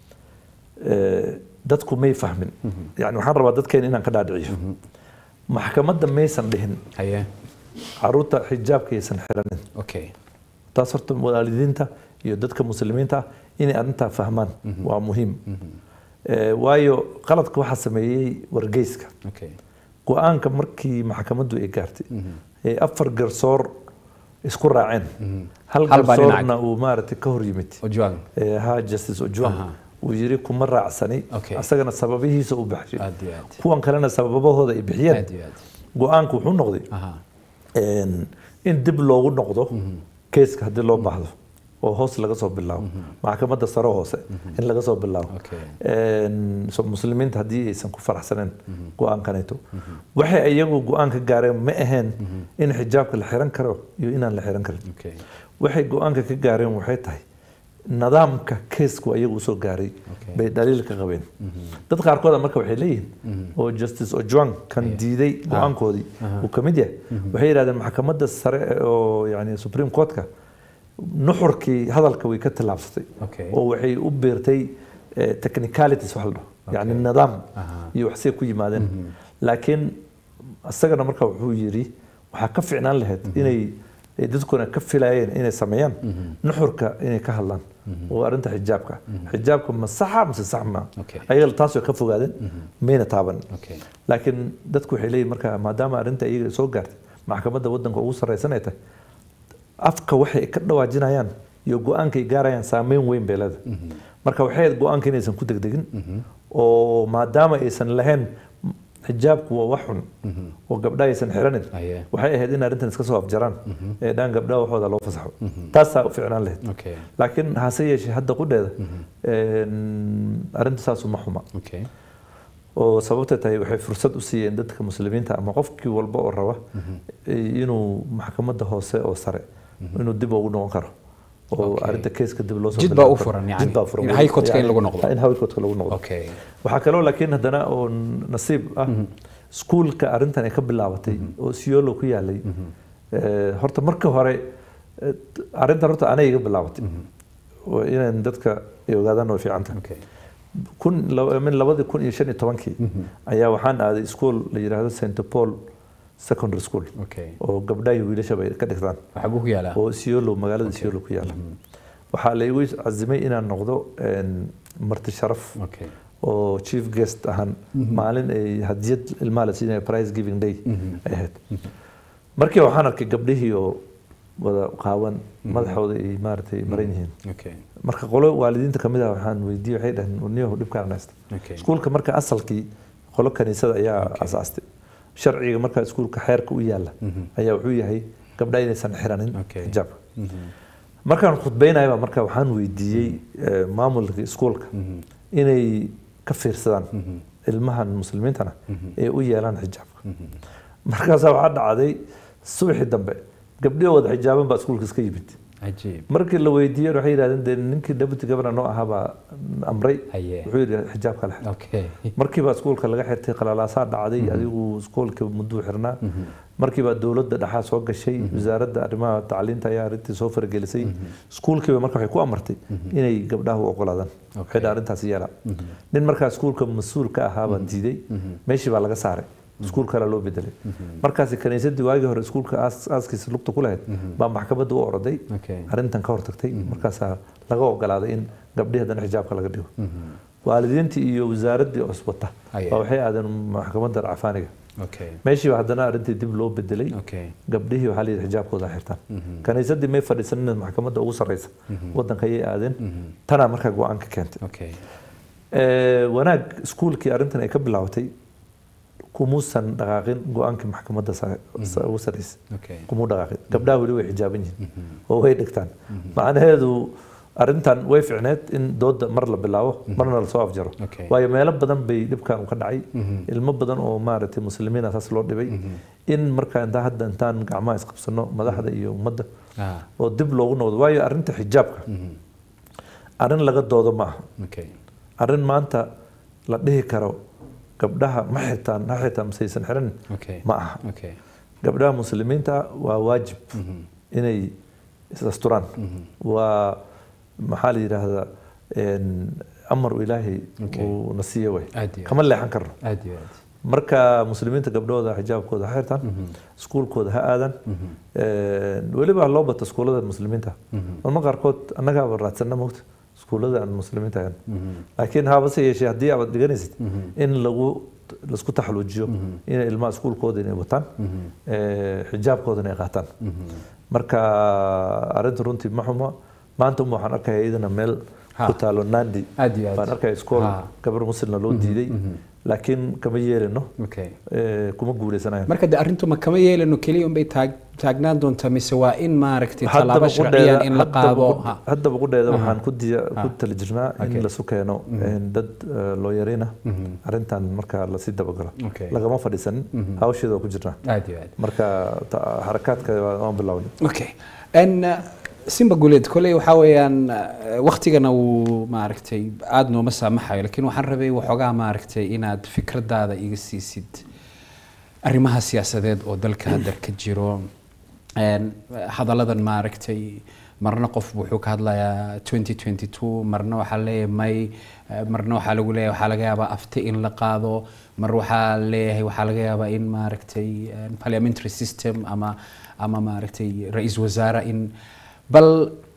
S2: ee, dadku may fahmin yani waxaan rabaa dadkeena inaan ka dhaadhiciyo maxkamadda maysan dhihin
S1: haye
S2: caruurta xijaabka aysan xiranin
S1: okay
S2: taas horta waalidiinta iyo dadka muslimiinta ah inay arrintaa fahmaan waa muhiim Ee, waayo qaladka waxaa sameeyey wargeyska
S1: okay
S2: go-aanka markii maxkamaddu ay gaartay ee afar garsoor isku raaceen hal
S1: Hal baa dhinaca.
S2: garsoorna uu maaragtay ka hor yimid
S1: ojuang
S2: ee, ha justice ojuang
S1: Aha.
S2: uu yiri kuma raacsani
S1: Okay.
S2: asagana sababihiisa u baxshay
S1: aad iyo aad
S2: kuwan kalena sababahooda ay bixiyeen
S1: aad iyo aad
S2: go-aanku wuxuu noqday
S1: aha
S2: een, in dib loogu noqdo keeska haddii loo baahdo oo hoos laga soo bilaabo maxkamadda sare hoose in laga soo bilaabo
S1: Okay.
S2: Een, so muslimiinta haddii aysan ku faraxsaneen go-aankanayto waxay iyagu go-aan ka gaareen ma aheen in xijaabka la xiran karo iyo inaan la xiran karin
S1: Okay.
S2: waxay go-aanka ka gaareen waxay tahay nidaamka keesku ayagu usoo gaaray
S1: Okay.
S2: bay dhaliil ka qabeen dad qaarkooda marka waxay leeyihiin oo justice ojuang kan diiday go-aankoodii uu ka mid yahay waxay yidhahdeen maxkamadda sare oo yani supreme courtka nuxurkii hadalka way ka tallaabsatay
S1: Okay.
S2: oo waxay u beertay eh, technicalities wax la dhaho yani nidaam
S1: Aha.
S2: iyo waxsay ku yimaadeen laakiin isagana marka wuxuu yidhi waxaa ka ficnaan lahayd inay ay dadkuna ka filayeen inay sameeyaan nuxurka inay ka hadlaan oo arrinta xijaabka xijaabka ma saxa mise sax ma
S1: Okay.
S2: ayaga taas way ka fogaadeen mayna taaban
S1: Okay.
S2: laakiin dadku waxay leeyihin marka maadaama arrinta iyaga soo gaartay maxkamadda waddanka ugu sarreysan ay tahay afka waxay ka dhawaajinayaan iyo go-aanka ay gaarayaan saameyn weyn bay leedahay marka waxay ahayd go-aanka inaysan ku degdegin oo maadaama aysan lahayn xijaabku waa wax xun oo gabdha aysan xiranin
S1: Aye.
S2: waxay ahayd in arrintan iska soo afjaraan ee dhaan gabdhaha waxooda loo fasaxo taasaa u ficnaan lahayd
S1: Okay.
S2: laakiin hase yeeshee hadda qudheeda een, arrinta saasu ma xuma
S1: Okay.
S2: oo sababta tahay waxay fursad u siiyeen dadka muslimiinta ama qofkii walba oo raba inuu maxkamadda hoose oo sare inuu dib ugu noqon karo oo
S1: Okay.
S2: arrinta keeska dib loo soo
S1: Jid
S2: bilaabi
S1: baa u
S2: karo.
S1: furan, yani.
S2: Jid baa furan.
S1: In high court-ka in
S2: Yani,
S1: lagu noqdo.
S2: in high court-ka lagu noqdo
S1: Okay.
S2: waxaa kaloo laakiin haddana oo nasiib ah iskuulka arrintan ay ka bilaabatay oo siyoolo ku yaalay eh, horta markii hore eh, arrintan horta anay iga bilaabatay oo inaan dadka ay ogaadaan way fiican tahay
S1: Okay.
S2: kun laba- min labadii kun iyo shan iyo tobankii ayaa waxaan aaday iskuol la yidhaahdo st paul secondary school
S1: Okay.
S2: oo gabdhaha iyo wiilashaba ay ka dhigtaan
S1: Waxaa ku yaala.
S2: oo siolo magaalada siolo ku yaala waxaa la igu cazimay inaan noqdo een, marti sharaf
S1: Okay.
S2: oo chief guest ahaan maalin ay hadiyad ilmaha la siinaya prize giving day ay ahayd markii waxaan arkay gabdhihii oo wada qaawan madaxooda ay maaragtay maran yihiin
S1: Okay.
S2: marka qolo waalidiinta kamid ah waxaan weydiiyey waxay dhaheen warniyahu dhibkaan haysta
S1: Okay.
S2: iskuulka marka asalkii qolo kaniisada ayaa asaastay sharciga marka iskuulka xeerka u yaala ayaa wuxuu yahay gabdha inaysan xiranin
S1: Okay.
S2: xijaabka markaan khudbeynayaba marka waxaan weydiiyey eh, maamulka iskuulka inay ka fiirsadaan ilmahan muslimiintana ee u yeelaan xijaabka markaasaa waxaa dhacday subaxii dambe gabdhihii wada xijaaban baa iskuulka iska yimid
S1: Cajiib.
S2: markii la weydiiyey waxay yidhahdeen dee ninkii deputy governor noo ahaa baa amray
S1: Haye.
S2: wuxuu yidhi xijaabka la xir
S1: Okay.
S2: markiiba iskuulka laga xirtay qalalaasaa dhacday adigu iskuulka mudduu xirnaa markiiba dowladda dhexaa soo gashay wasaaradda arrimaha tacliinta ayaa arrintii soo faragelisay iskuulkiiba marka waxay ku amartay inay gabdhaha u ogolaadaan waxay dhaha arrintaas yeela nin markaa iskuulka mas-uul ka ahaa baa diiday meeshii baa laga saaray iskuul kale loo bedelay markaasi kaniisadii waagii hore iskuulka aas- aaskiisa lugta ku lahayd baa maxkamadda u oroday
S1: Okay.
S2: arrintan ka hortagtay markaasaa laga ogolaaday in gabdhihi haddana xijaabka laga dhigo waalidiintii iyo wasaaraddii oswata
S1: Aye.
S2: baa waxay aadeen maxkamadda cafaaniga
S1: Okay.
S2: meeshiiba haddana arrintii dib loo bedelay
S1: Okay.
S2: gabdhihii waxaa layidhi xijaabkooda ha xirtaan kaniisadii may fadhiisanin maxkamadda ugu sarreysa waddanka ayay aadeen tanaa markaa go-aan ka keentay
S1: Okay.
S2: Eh, wanaag iskuulkii arrintan ay ka bilaabatay kumuusan dhaqaaqin go-aankii maxkamadda sare sa- ugu sarreysay
S1: Okay.
S2: kumuu dhaqaaqin gabdhaha weli way xijaaban yihiin oo way dhigtaan macnaheedu arrintan way ficneed in dooda mar la bilaabo marna lasoo afjaro
S1: Okay.
S2: waayo meelo badan bay dhibkan u ka dhacay ilmo badan oo maaragtay muslimiina saas loo dhibay in markaa intaa hadda intaan gacmaha isqabsano madaxda iyo ummadda
S1: Ah.
S2: oo dib loogu noqdo waayo arrinta xijaabka arrin laga doodo ma aha
S1: Okay.
S2: arrin maanta la dhihi karo gabdhaha ma xirtaan ha xirtaan masaysan xiran
S1: Okay.
S2: ma aha
S1: Okay.
S2: gabdhaha muslimiinta waa waajib inay is-asturaan waa maxaa la yidhaahdaa een, amar uu ilaahay
S1: Okay.
S2: uu na siiye way
S1: Aad iyo
S2: kama leexan karno
S1: aad iyo aad.
S2: marka muslimiinta gabdhooda xijaabkooda ha xirtaan iskuulkooda ha aadaan Een, weliba ha loo bato iskuullada muslimiinta marma qaarkood annagaaba raadsana mogta iskuullada aan muslimiinta ahayn laakiin habase yeeshee haddii aad dhiganaysid in lagu laisku taxaluujiyo inay ilmaha iskuulkooda inay wataan ee, xijaabkoodana ay qaataan marka arrinta runtii ma xumo maanta uma waxaan arkaya iyadana meel
S1: Ha.
S2: ku taalo nandi
S1: Aad iyo aad.
S2: baan arkaya iskool
S1: Ha.
S2: gabar muslimna loo diiday laakiin kama yeelino
S1: Okay.
S2: ee, kuma guuleysanayo
S1: marka de arrintu ma kama yeelano keliya unbay taag taagnaan doontaa mise waa in maaragtay
S2: haddaba
S1: tallaabo sharciyan in la
S2: haddaba
S1: qaado
S2: ku-
S1: ha
S2: haddaba qudheeda
S1: Aha.
S2: waxaan ku diya- ku
S1: Ah.
S2: tali jirnaa
S1: Okay.
S2: in lasu keeno een, dad eh, looyariina arrintan marka lasii dabagalo
S1: Okay.
S2: lagama fadhiisanin hawsheeda waa ku jirnaa
S1: aad iyo aad
S2: marka ta- xarakaadka waa- waan bilownay
S1: okay n simba guleed koley waxaa weeyaan eh, waktigana wuu maaragtay aada nooma saamaxayo laakiin waxaan rabay waxoogaa maaragtay inaad fikradaada iga siisid arrimaha siyaasadeed oo dalka hadda ka jiro Een, hadalladan maaragtay marna qof wuxuu ka hadlayaa 2022 marna waxaa leeyahay may eh, marna waxaa lagu leeyahay waxaa laga yaabaa afti in la qaado mar waxaa leeyahay waxaa laga yaabaa in maaragtay eh, parliamentary system ama ama maaragtay ra-iisul wasaare in bal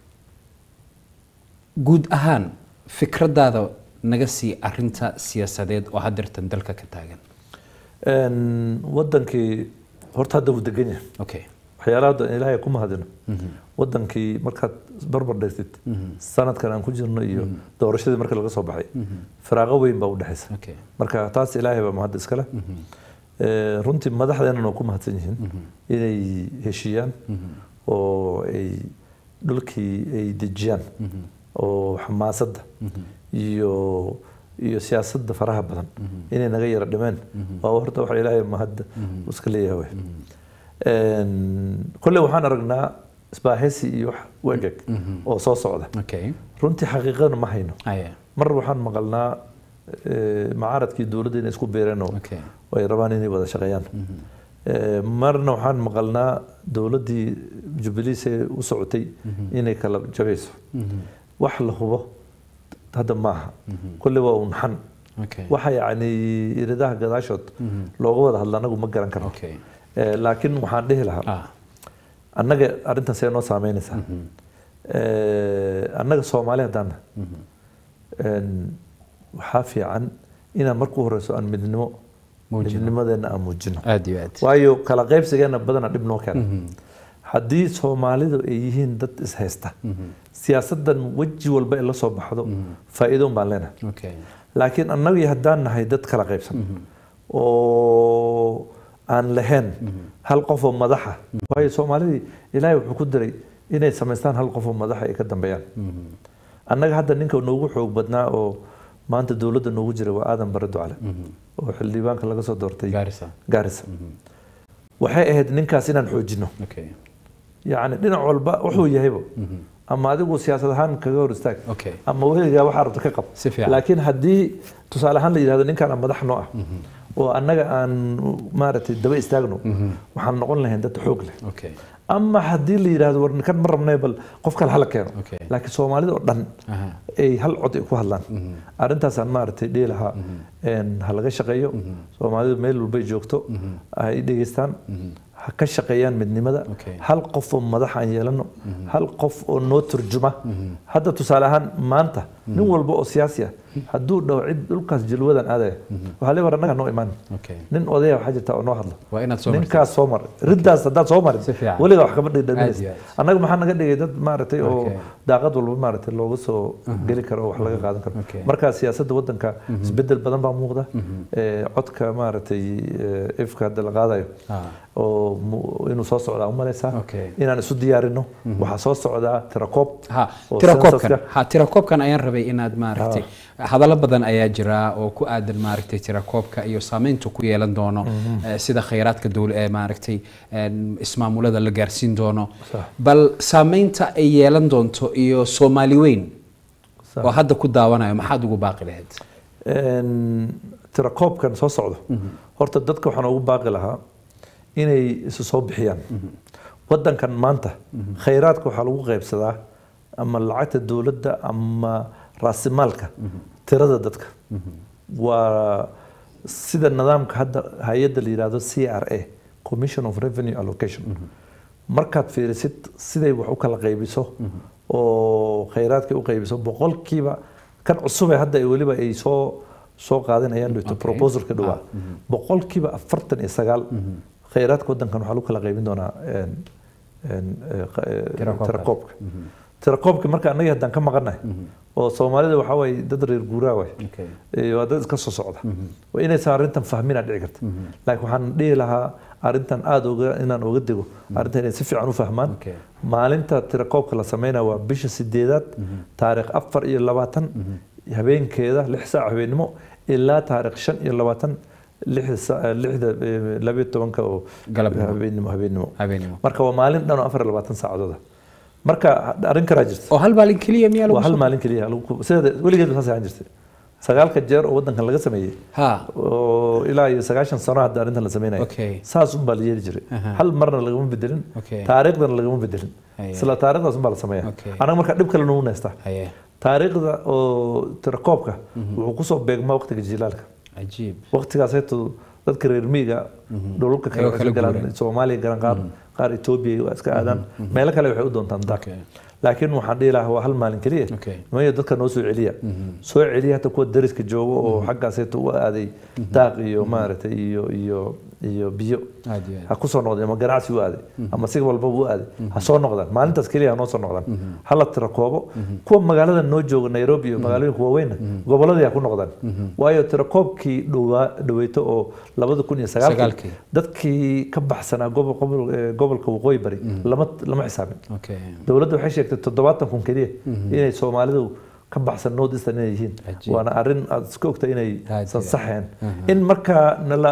S1: guud ahaan fikradaada naga sii arinta siyaasadeed oo hadeertan dalka ka taagan
S2: Een, wadankii horta hadda wuu degan yahay
S1: okay
S2: waxyaalaha hadda ilaahay ku mahadino wadankii markaad barbar dhigtid sanadkan aan ku jirno iyo doorashadii marka laga soo baxay firaaqo weyn baa u dhexaysa
S1: okay
S2: marka taas ilaahay baa mahad iskale Ee, runtii madaxdeennana waa ku mahadsan yihiin inay heshiiyaan oo ay dhulkii ay dejiyaan oo xamaasadda iyo iyo siyaasadda faraha badan inay naga yara dhimeen waa horta waxa ilaahay mahad uu iska leeyahay wey. Een, kolley waxaan aragnaa isbaahaysi iyo wax wegeg oo soo socda
S1: okay
S2: runtii xaqiiqadana ma hayno
S1: aya
S2: mar waxaan maqalnaa eh, macaaradkii dowladda inay isku beereen oo
S1: okay
S2: ay rabaan inay wada shaqeeyaan Eh, marna waxaan maqalnaa dowladdii jubilees ee u socotay inay kala jabayso wax la hubo hadda maaha kolley waa un xan
S1: okay
S2: waxa yacni iridaha gadaashood looga wada hadla anagu ma garan karno
S1: okay
S2: Eh, laakiin waxaan dhihi lahaa
S1: ah
S2: annaga arrintan see noo saameynaysaa Eh, annaga soomaali haddaan nahay, een, waxaa fiican inaan marku horeyso aan midnimo
S1: Muujino.
S2: midnimadeena aan muujino
S1: aad iyo aad
S2: waayo kala qaybsigeena badana dhib noo keena haddii soomaalidu ay yihiin dad ishaysta siyaasadan weji walba ay la soo baxdo faa'iidoon baan leenahay
S1: okay
S2: laakiin annagii haddaan nahay dad kala qaybsan oo aan lahayn hal qof oo madaxa waayo soomaalidii ilaahay wuxuu ku diray inay samaystaan hal qof oo madaxa ay ka dambeeyaan annaga hadda ninka noogu xoog badnaa oo maanta dowladda noogu jira waa aadan bare ducale oo xildhibaanka laga soo doortay
S1: gaarisa
S2: gaarisa waxay ahayd ninkaas inaan xoojino
S1: okay
S2: yacni dhinac walba wuxuu yahayba ama adigu siyaasad ahaan kaga hor istaag
S1: okay
S2: ama weligaa waxaa rabta ka qab
S1: si fiican
S2: laakiin haddii tusaale ahaan la yidhahdo ninkaan aan madax noo ah oo annaga aan maaragtay daba istaagno waxaan noqon lahayn dad xoog leh
S1: okay
S2: ama haddii la yidhahdo war ninkan ma rabnay bal qof kale hala keeno
S1: Okay.
S2: laakiin soomaalida oo dhan
S1: aha
S2: ay hal cod ay ku hadlaan arrintaasaan maaragtay dhihi lahaa een, ha laga shaqeeyo soomaalidu meel walbay joogto ha i dhegeystaan ha ka shaqeeyaan midnimada
S1: Okay.
S2: hal qof oo madax aan yeelano hal qof oo noo turjuma hadda tusaale ahaan maanta nin walba oo siyaasi ah hadduu dhaho cid dhulkaas jilwadan aadaya waxaa le war annaga noo imaan
S1: okay
S2: nin odaya waxaa jirta oo noo hadla
S1: waa inaad soo martid
S2: ninkaas soo mar riddaas haddaad soo marin
S1: Si fiican.
S2: weliga wax kama
S1: Aad iyo
S2: dhidhaminaysa
S1: aad.
S2: annaga maxaa naga dhigay dad maaragtay oo
S1: Okay.
S2: daaqad walba maaragtay looga soo geli karo oo wax laga qaadan karo
S1: Okay.
S2: marka siyaasadda waddanka isbedel badan baa muuqda Eh, codka maaragtay eh, ifka hadda la qaadayo
S1: ah
S2: oo mu- inuu soo socdaa umalaysaa
S1: Okay.
S2: inaan isu diyaarino waxaa soo socdaa tirakoob
S1: ha
S2: oo
S1: tirakoobkan
S2: census-ka.
S1: ha tirakoobkan ayaan rabay inaad maaragtay hadallo badan ayaa jira oo ku aadan maaragtay tirakoobka iyo saameyntu ku yeelan doono eh, sida khayraadka dowl ee maaragtay een, ismaamulada la gaarsiin doono
S2: Sax.
S1: bal saameynta ay yeelan doonto iyo soomaali weyn
S2: Sax.
S1: oo hadda ku daawanayo maxaad ugu baaqi lahayd
S2: Een, tirakoobkan soo socdo horta dadka waxaan ugu baaqi lahaa inay isu soo bixiyaan waddankan maanta khayraadka waxaa lagu qaybsadaa ama lacagta dowladda ama raasimaalka tirada dadka waa sida nidaamka hadda hay-adda la yidhaahdo c r a commission of revenue allocation markaad fiirisid siday wax u kala qaybiso oo khayraadka u qaybiso boqolkiiba kan cusub ee hadda ay weliba ay soo soo qaadanayaan dhigto
S1: Okay.
S2: proposalka dhawaa boqolkiiba afartan iyo sagaal khayraadka waddankan waxaa lagu kala qaybin doonaa een, een, eh, qa- eh,
S1: Tirakoobka.
S2: tirakoobka tirakoobka marka annaga haddaan ka maqannahay oo soomaalida waxaa waye dad reer guuraa waay
S1: okay
S2: Eh, waa dad iska soo socda waa inaysan arrintan fahminaa dhici karta laakiin waxaan dhihi lahaa arrintan aada uga inaan uga digo arrintan inay si fiican u fahmaan
S1: Okay.
S2: maalinta tirakoobka la sameynaya waa bisha sideedaad taariikh afar iyo labaatan habeenkeeda lix saac habeennimo ilaa taariikh shan iyo labaatan lixda saa- lixda eh, labiyo tobanka oo
S1: Galabnimo.
S2: habeennimo habeennimo
S1: habeenimo
S2: marka waa maalin dhan oo afar iyo labaatan saacadood ah marka arrin kalaa jirta
S1: oo hal maalin keliya miyaa lagu
S2: waa hal
S1: soo-
S2: maalin keliya lagu ku- sideeda weligeed saas ahaan jirtay sagaalka jeer oo wadankan laga sameeyey
S1: ha
S2: oo ilaa iyo sagaashan sano hadda arrintan la sameynayo
S1: Okay.
S2: saas un baa la yeeli jiray
S1: Aha.
S2: hal marna lagama bedelin
S1: Okay.
S2: taariikhdana lagama bedelin
S1: Haya.
S2: isla taariikhdaas un baa la sameeya
S1: Okay.
S2: anaga marka dhib kale nagu neystaa
S1: haye
S2: taariikhda oo tirakoobka wuxuu kusoo beegmaa waqtiga jilaalka
S1: cajiib
S2: waqtigaas heetu dadka reer miyiga dhulalka kale
S1: Ayagoo
S2: waxay
S1: kala
S2: galaan
S1: guureen.
S2: soomaaliya garan qaar qaar etoobiya waa iska aadaan meelo kale waxay u doontaan daaq
S1: Okay.
S2: laakiin waxaan dhihi lahaa waa hal maalin keliya
S1: Okay.
S2: nimayo dadka noo soo celiya soo celiya hata kuwa dariska jooga oo xaggaas heetu u aaday daaq iyo maaragtay iyo iyo iyo biyo
S1: aad iyo aad
S2: ha ku soo noqdeen ama ganacsi u aaday ama si walbaba u aaday ha soo noqdaan maalintaas keliya ha noo soo noqdaan hala tira koobo kuwa magaalada noo jooga nairobi iyo magaalooyinka waaweynna gobolladii ha ku noqdaan waayo tira koobkii dhowaa dhaweyto oo labada kun iyo
S1: Sagaalkii.
S2: sagaalkii dadkii ka baxsanaa gobol- gobol- eh, gobolka waqooyi bari lama lama xisaabin
S1: okay
S2: dowladda waxay sheegtay toddobaatan kun keliya inay soomaalidu ka baxsan north eastern inay yihiin
S1: Cajiib.
S2: waana arrin aad iska ogta inay
S1: Aad
S2: san
S1: iyo
S2: saxeen in markaa nala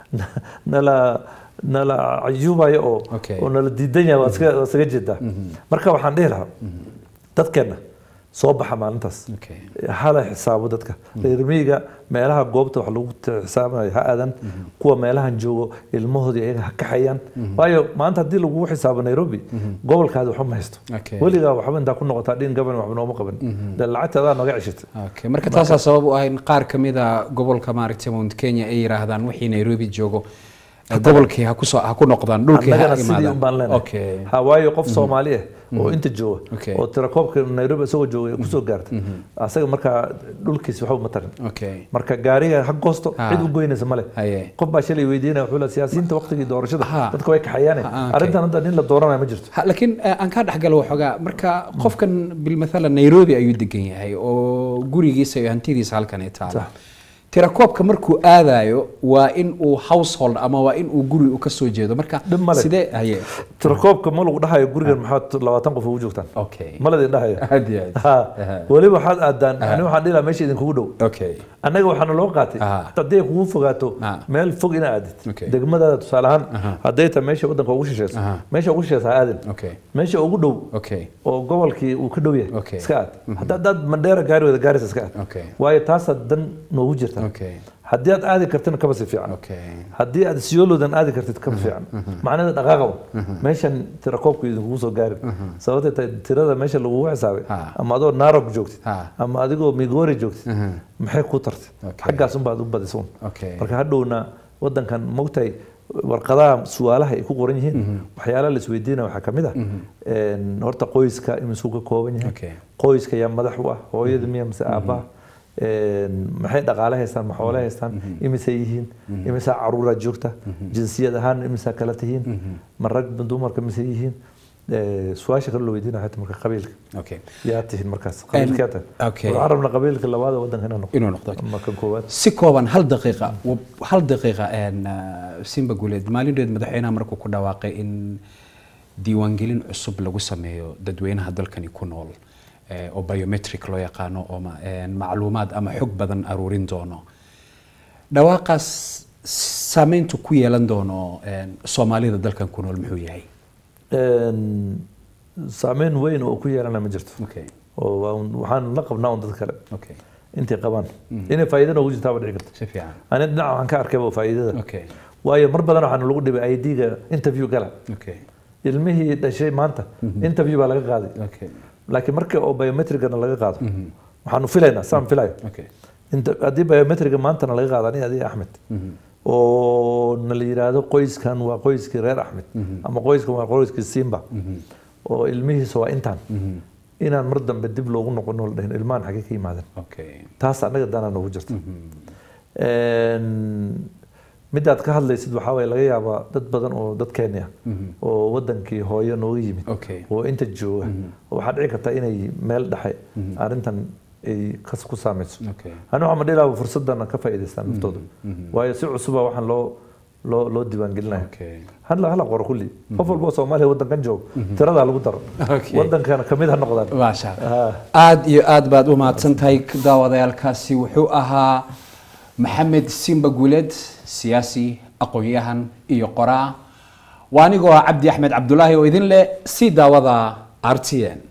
S2: nala nala cayuubayo oo
S1: Okay.
S2: oo nala diidan yahay waa iska- waa isaga jeedaa marka waxaan dhihi lahaa dadkeenna soo baxa maalintaas
S1: okay
S2: hala xisaabo dadka reer miyiga meelaha goobta wax lagu xisaabanayo ha aadan kuwa meelahan joogo ilmahoodii ayaga ha kaxayaan waayo maanta haddii lagugu xisaabo nairobi gobolkaadi waxba ma haysto
S1: Okay.
S2: weligaa waxba intaa ku noqotaa dhin gaban waxba nooma qaban dee lacagta adaa naga ceshitay
S1: okay marka taasaa sabab u ah in qaar ka mid a gobolka maaragtay mount kenya ay yiraahdaan wixii nairobi joogo eh, gobolkii ha kusoo ha ku noqdaan dhulkii ha
S2: annagana sidii un baan
S1: imaadaan
S2: leenahay
S1: okay
S2: ha waayo qof soomaali ah oo inta jooga
S1: Okay.
S2: oo tirakoobka nairobi isagoo jooga ay kusoo gaarta asaga markaa dhulkiisi waxba uma tarin
S1: okay
S2: marka gaariga ha goosto
S1: Ha.
S2: cid u goynaysa male
S1: haye
S2: qof baa shalay weydiinaya wuxuu leeyahay siyaasiyiinta waqtigii doorashada
S1: Ha.
S2: dadka way kaxayaane
S1: Ha, okay.
S2: arrintan hadda nin la dooranayo ma jirto
S1: Ha, laakiin eh, aan kaa dhexgalo waxoogaa marka qofkan bilmathala nairobi ayuu degan yahay oo gurigiisa iyo hantidiisa halkan ay taalo
S2: Sax.
S1: tirakoobka markuu aadayo waa in uu household ama waa in uu guri u ka soo jeedo marka
S2: Dhib ma leh.
S1: sidee haye
S2: tirakoobka ma lagu dhahayo gurigan maxaad labaatan qof ugu joogtaan
S1: okay
S2: ma ladin dhahayo
S1: aad iyo aad
S2: ha
S1: Aha.
S2: weliba waxaad aadaan ani waxaan dhihi lahaa meesha idinkugu dhow
S1: okay
S2: annaga waxaana loo qaatay
S1: Ah.
S2: haddii ay kugu fogaato
S1: Ah.
S2: meel fog ina aadid
S1: Okay.
S2: degmadaada tusaale ahaan
S1: Aha.
S2: hadday tahay meesha waddanka ugu shisheyso
S1: Aha.
S2: meesha ugu shisheysa ha aadin
S1: okay
S2: meesha ugu dhow
S1: okay
S2: oo gobolkii uu ka dhow yahay
S1: Okay.
S2: iska aad hadda haddaad mandheera gaari wada gaaraysa iska aad
S1: okay
S2: waayo taasaad dan noogu jirta
S1: okay
S2: haddii aad aadi kartina kaba si fiican
S1: okay
S2: haddii aad siyoolodan aadi kartid kaba fiican macnaheeda dhaqaaqaba meeshan tirakoobku idinkugu soo gaarin sababtay tahay tirada meesha lagugu xisaabay
S1: Ha.
S2: ama adoo narok joogtid
S1: Ha.
S2: ama adigoo migori joogtid
S1: Mhm.
S2: maxay ku tartay
S1: Okay.
S2: xaggaas unbaad u badisa un
S1: okay
S2: marka hadhowna wadankan mogtahay warqadaha su-aalaha ay ku qoran yihiin waxyaalaha la isweydiinaya waxaa ka mid ah een, horta qoyska imisuu ka kooban yahay
S1: okay
S2: qoyska yaa madax u ah hooyada miya mise aabbaha Een, maxay dhaqaale haystaan ma xoole haystaan imisay yihiin imisaa caruuraad joogta jinsiyad ahaan imisaa kala tihiin ma rag ma dumarka mise yihiin Ee, su-aasha kale la weydiinaya xataa marka qabiilka
S1: okay
S2: yaa tihiin markaas qabiilkaa tahay
S1: okay.
S2: waxaan rabnaa qabiilka labaad ee wadanka inaan noqdo
S1: inuu noqdo
S2: ama kan koowaad
S1: si kooban hal daqiiqa wa- hal daqiiqa een, uh, simba guuleed maalindheed madaxweynaha markuu ku dhawaaqay in diiwaangelin cusub lagu sameeyo dadweynaha dalkani ku nool eh, oo biometric loo yaqaano oo ma- een, macluumaad ama xog badan aruurin doono dhawaaqaas saameyntu ku yeelan doono een, soomaalida dalkan ku nool muxuu yahay
S2: Een, saameyn weyn oo ku yeelana ma jirto
S1: okay
S2: oo waa un- waxaan la qabnaa un dad kale
S1: okay
S2: intay qabaan inay faa'iidana ugu jirtaa ba dhici karta
S1: si fiican
S2: ani dhinaca waxaan ka arkayba faa'iidada
S1: okay
S2: waayo mar badan waxaana lagu dhibay ID-ga interview gala
S1: okay
S2: ilmihii dhashay maanta interview baa laga qaaday
S1: okay
S2: laakiin markii oo biometricana laga qaado waxaanu filaynaa saan filayo
S1: okay
S2: inta haddii biometriga maantana laga qaado aniga adiga axmed oo na la yidhaahdo qoyskan waa qoyskii reer axmed ama qoyskan waa qoyskii simba oo ilmihiisa waa intaan inaan mar dambe dib loogu noqono la dhahin ilmahan xagee ka yimaadeen
S1: okay
S2: taas annaga danaa noogu jirta Een, midaad ka hadlaysid waxaa waye laga yaabaa dad badan oo dad Kenya oo wadankii hooyo nooga yimid
S1: okay
S2: oo inta jooga waxaa dhici karta inay meel dhexe arrintan ay kas ku saamayso
S1: okay
S2: ani waxaa ma dhihi lahaa fursadana ka faa'iidaystaan naftooda waayo si cusuba waxaan loo loo loo diiwaangelinayo
S1: Okay.
S2: hala hala qoro kulli qof walba oo soomaaliya waddankan joog tiradaa lagu daro
S1: Okay.
S2: waddankana kamid ha noqdaan
S1: maasha
S2: Ah.
S1: aad iyo aad baad u mahadsan tahay daawadayaalkaasi wuxuu ahaa maxamed simba guuleed siyaasi aqoon-yahan iyo qoraa waa anigoo ah cabdi axmed cabdulaahi oo idin leh si daawada r t n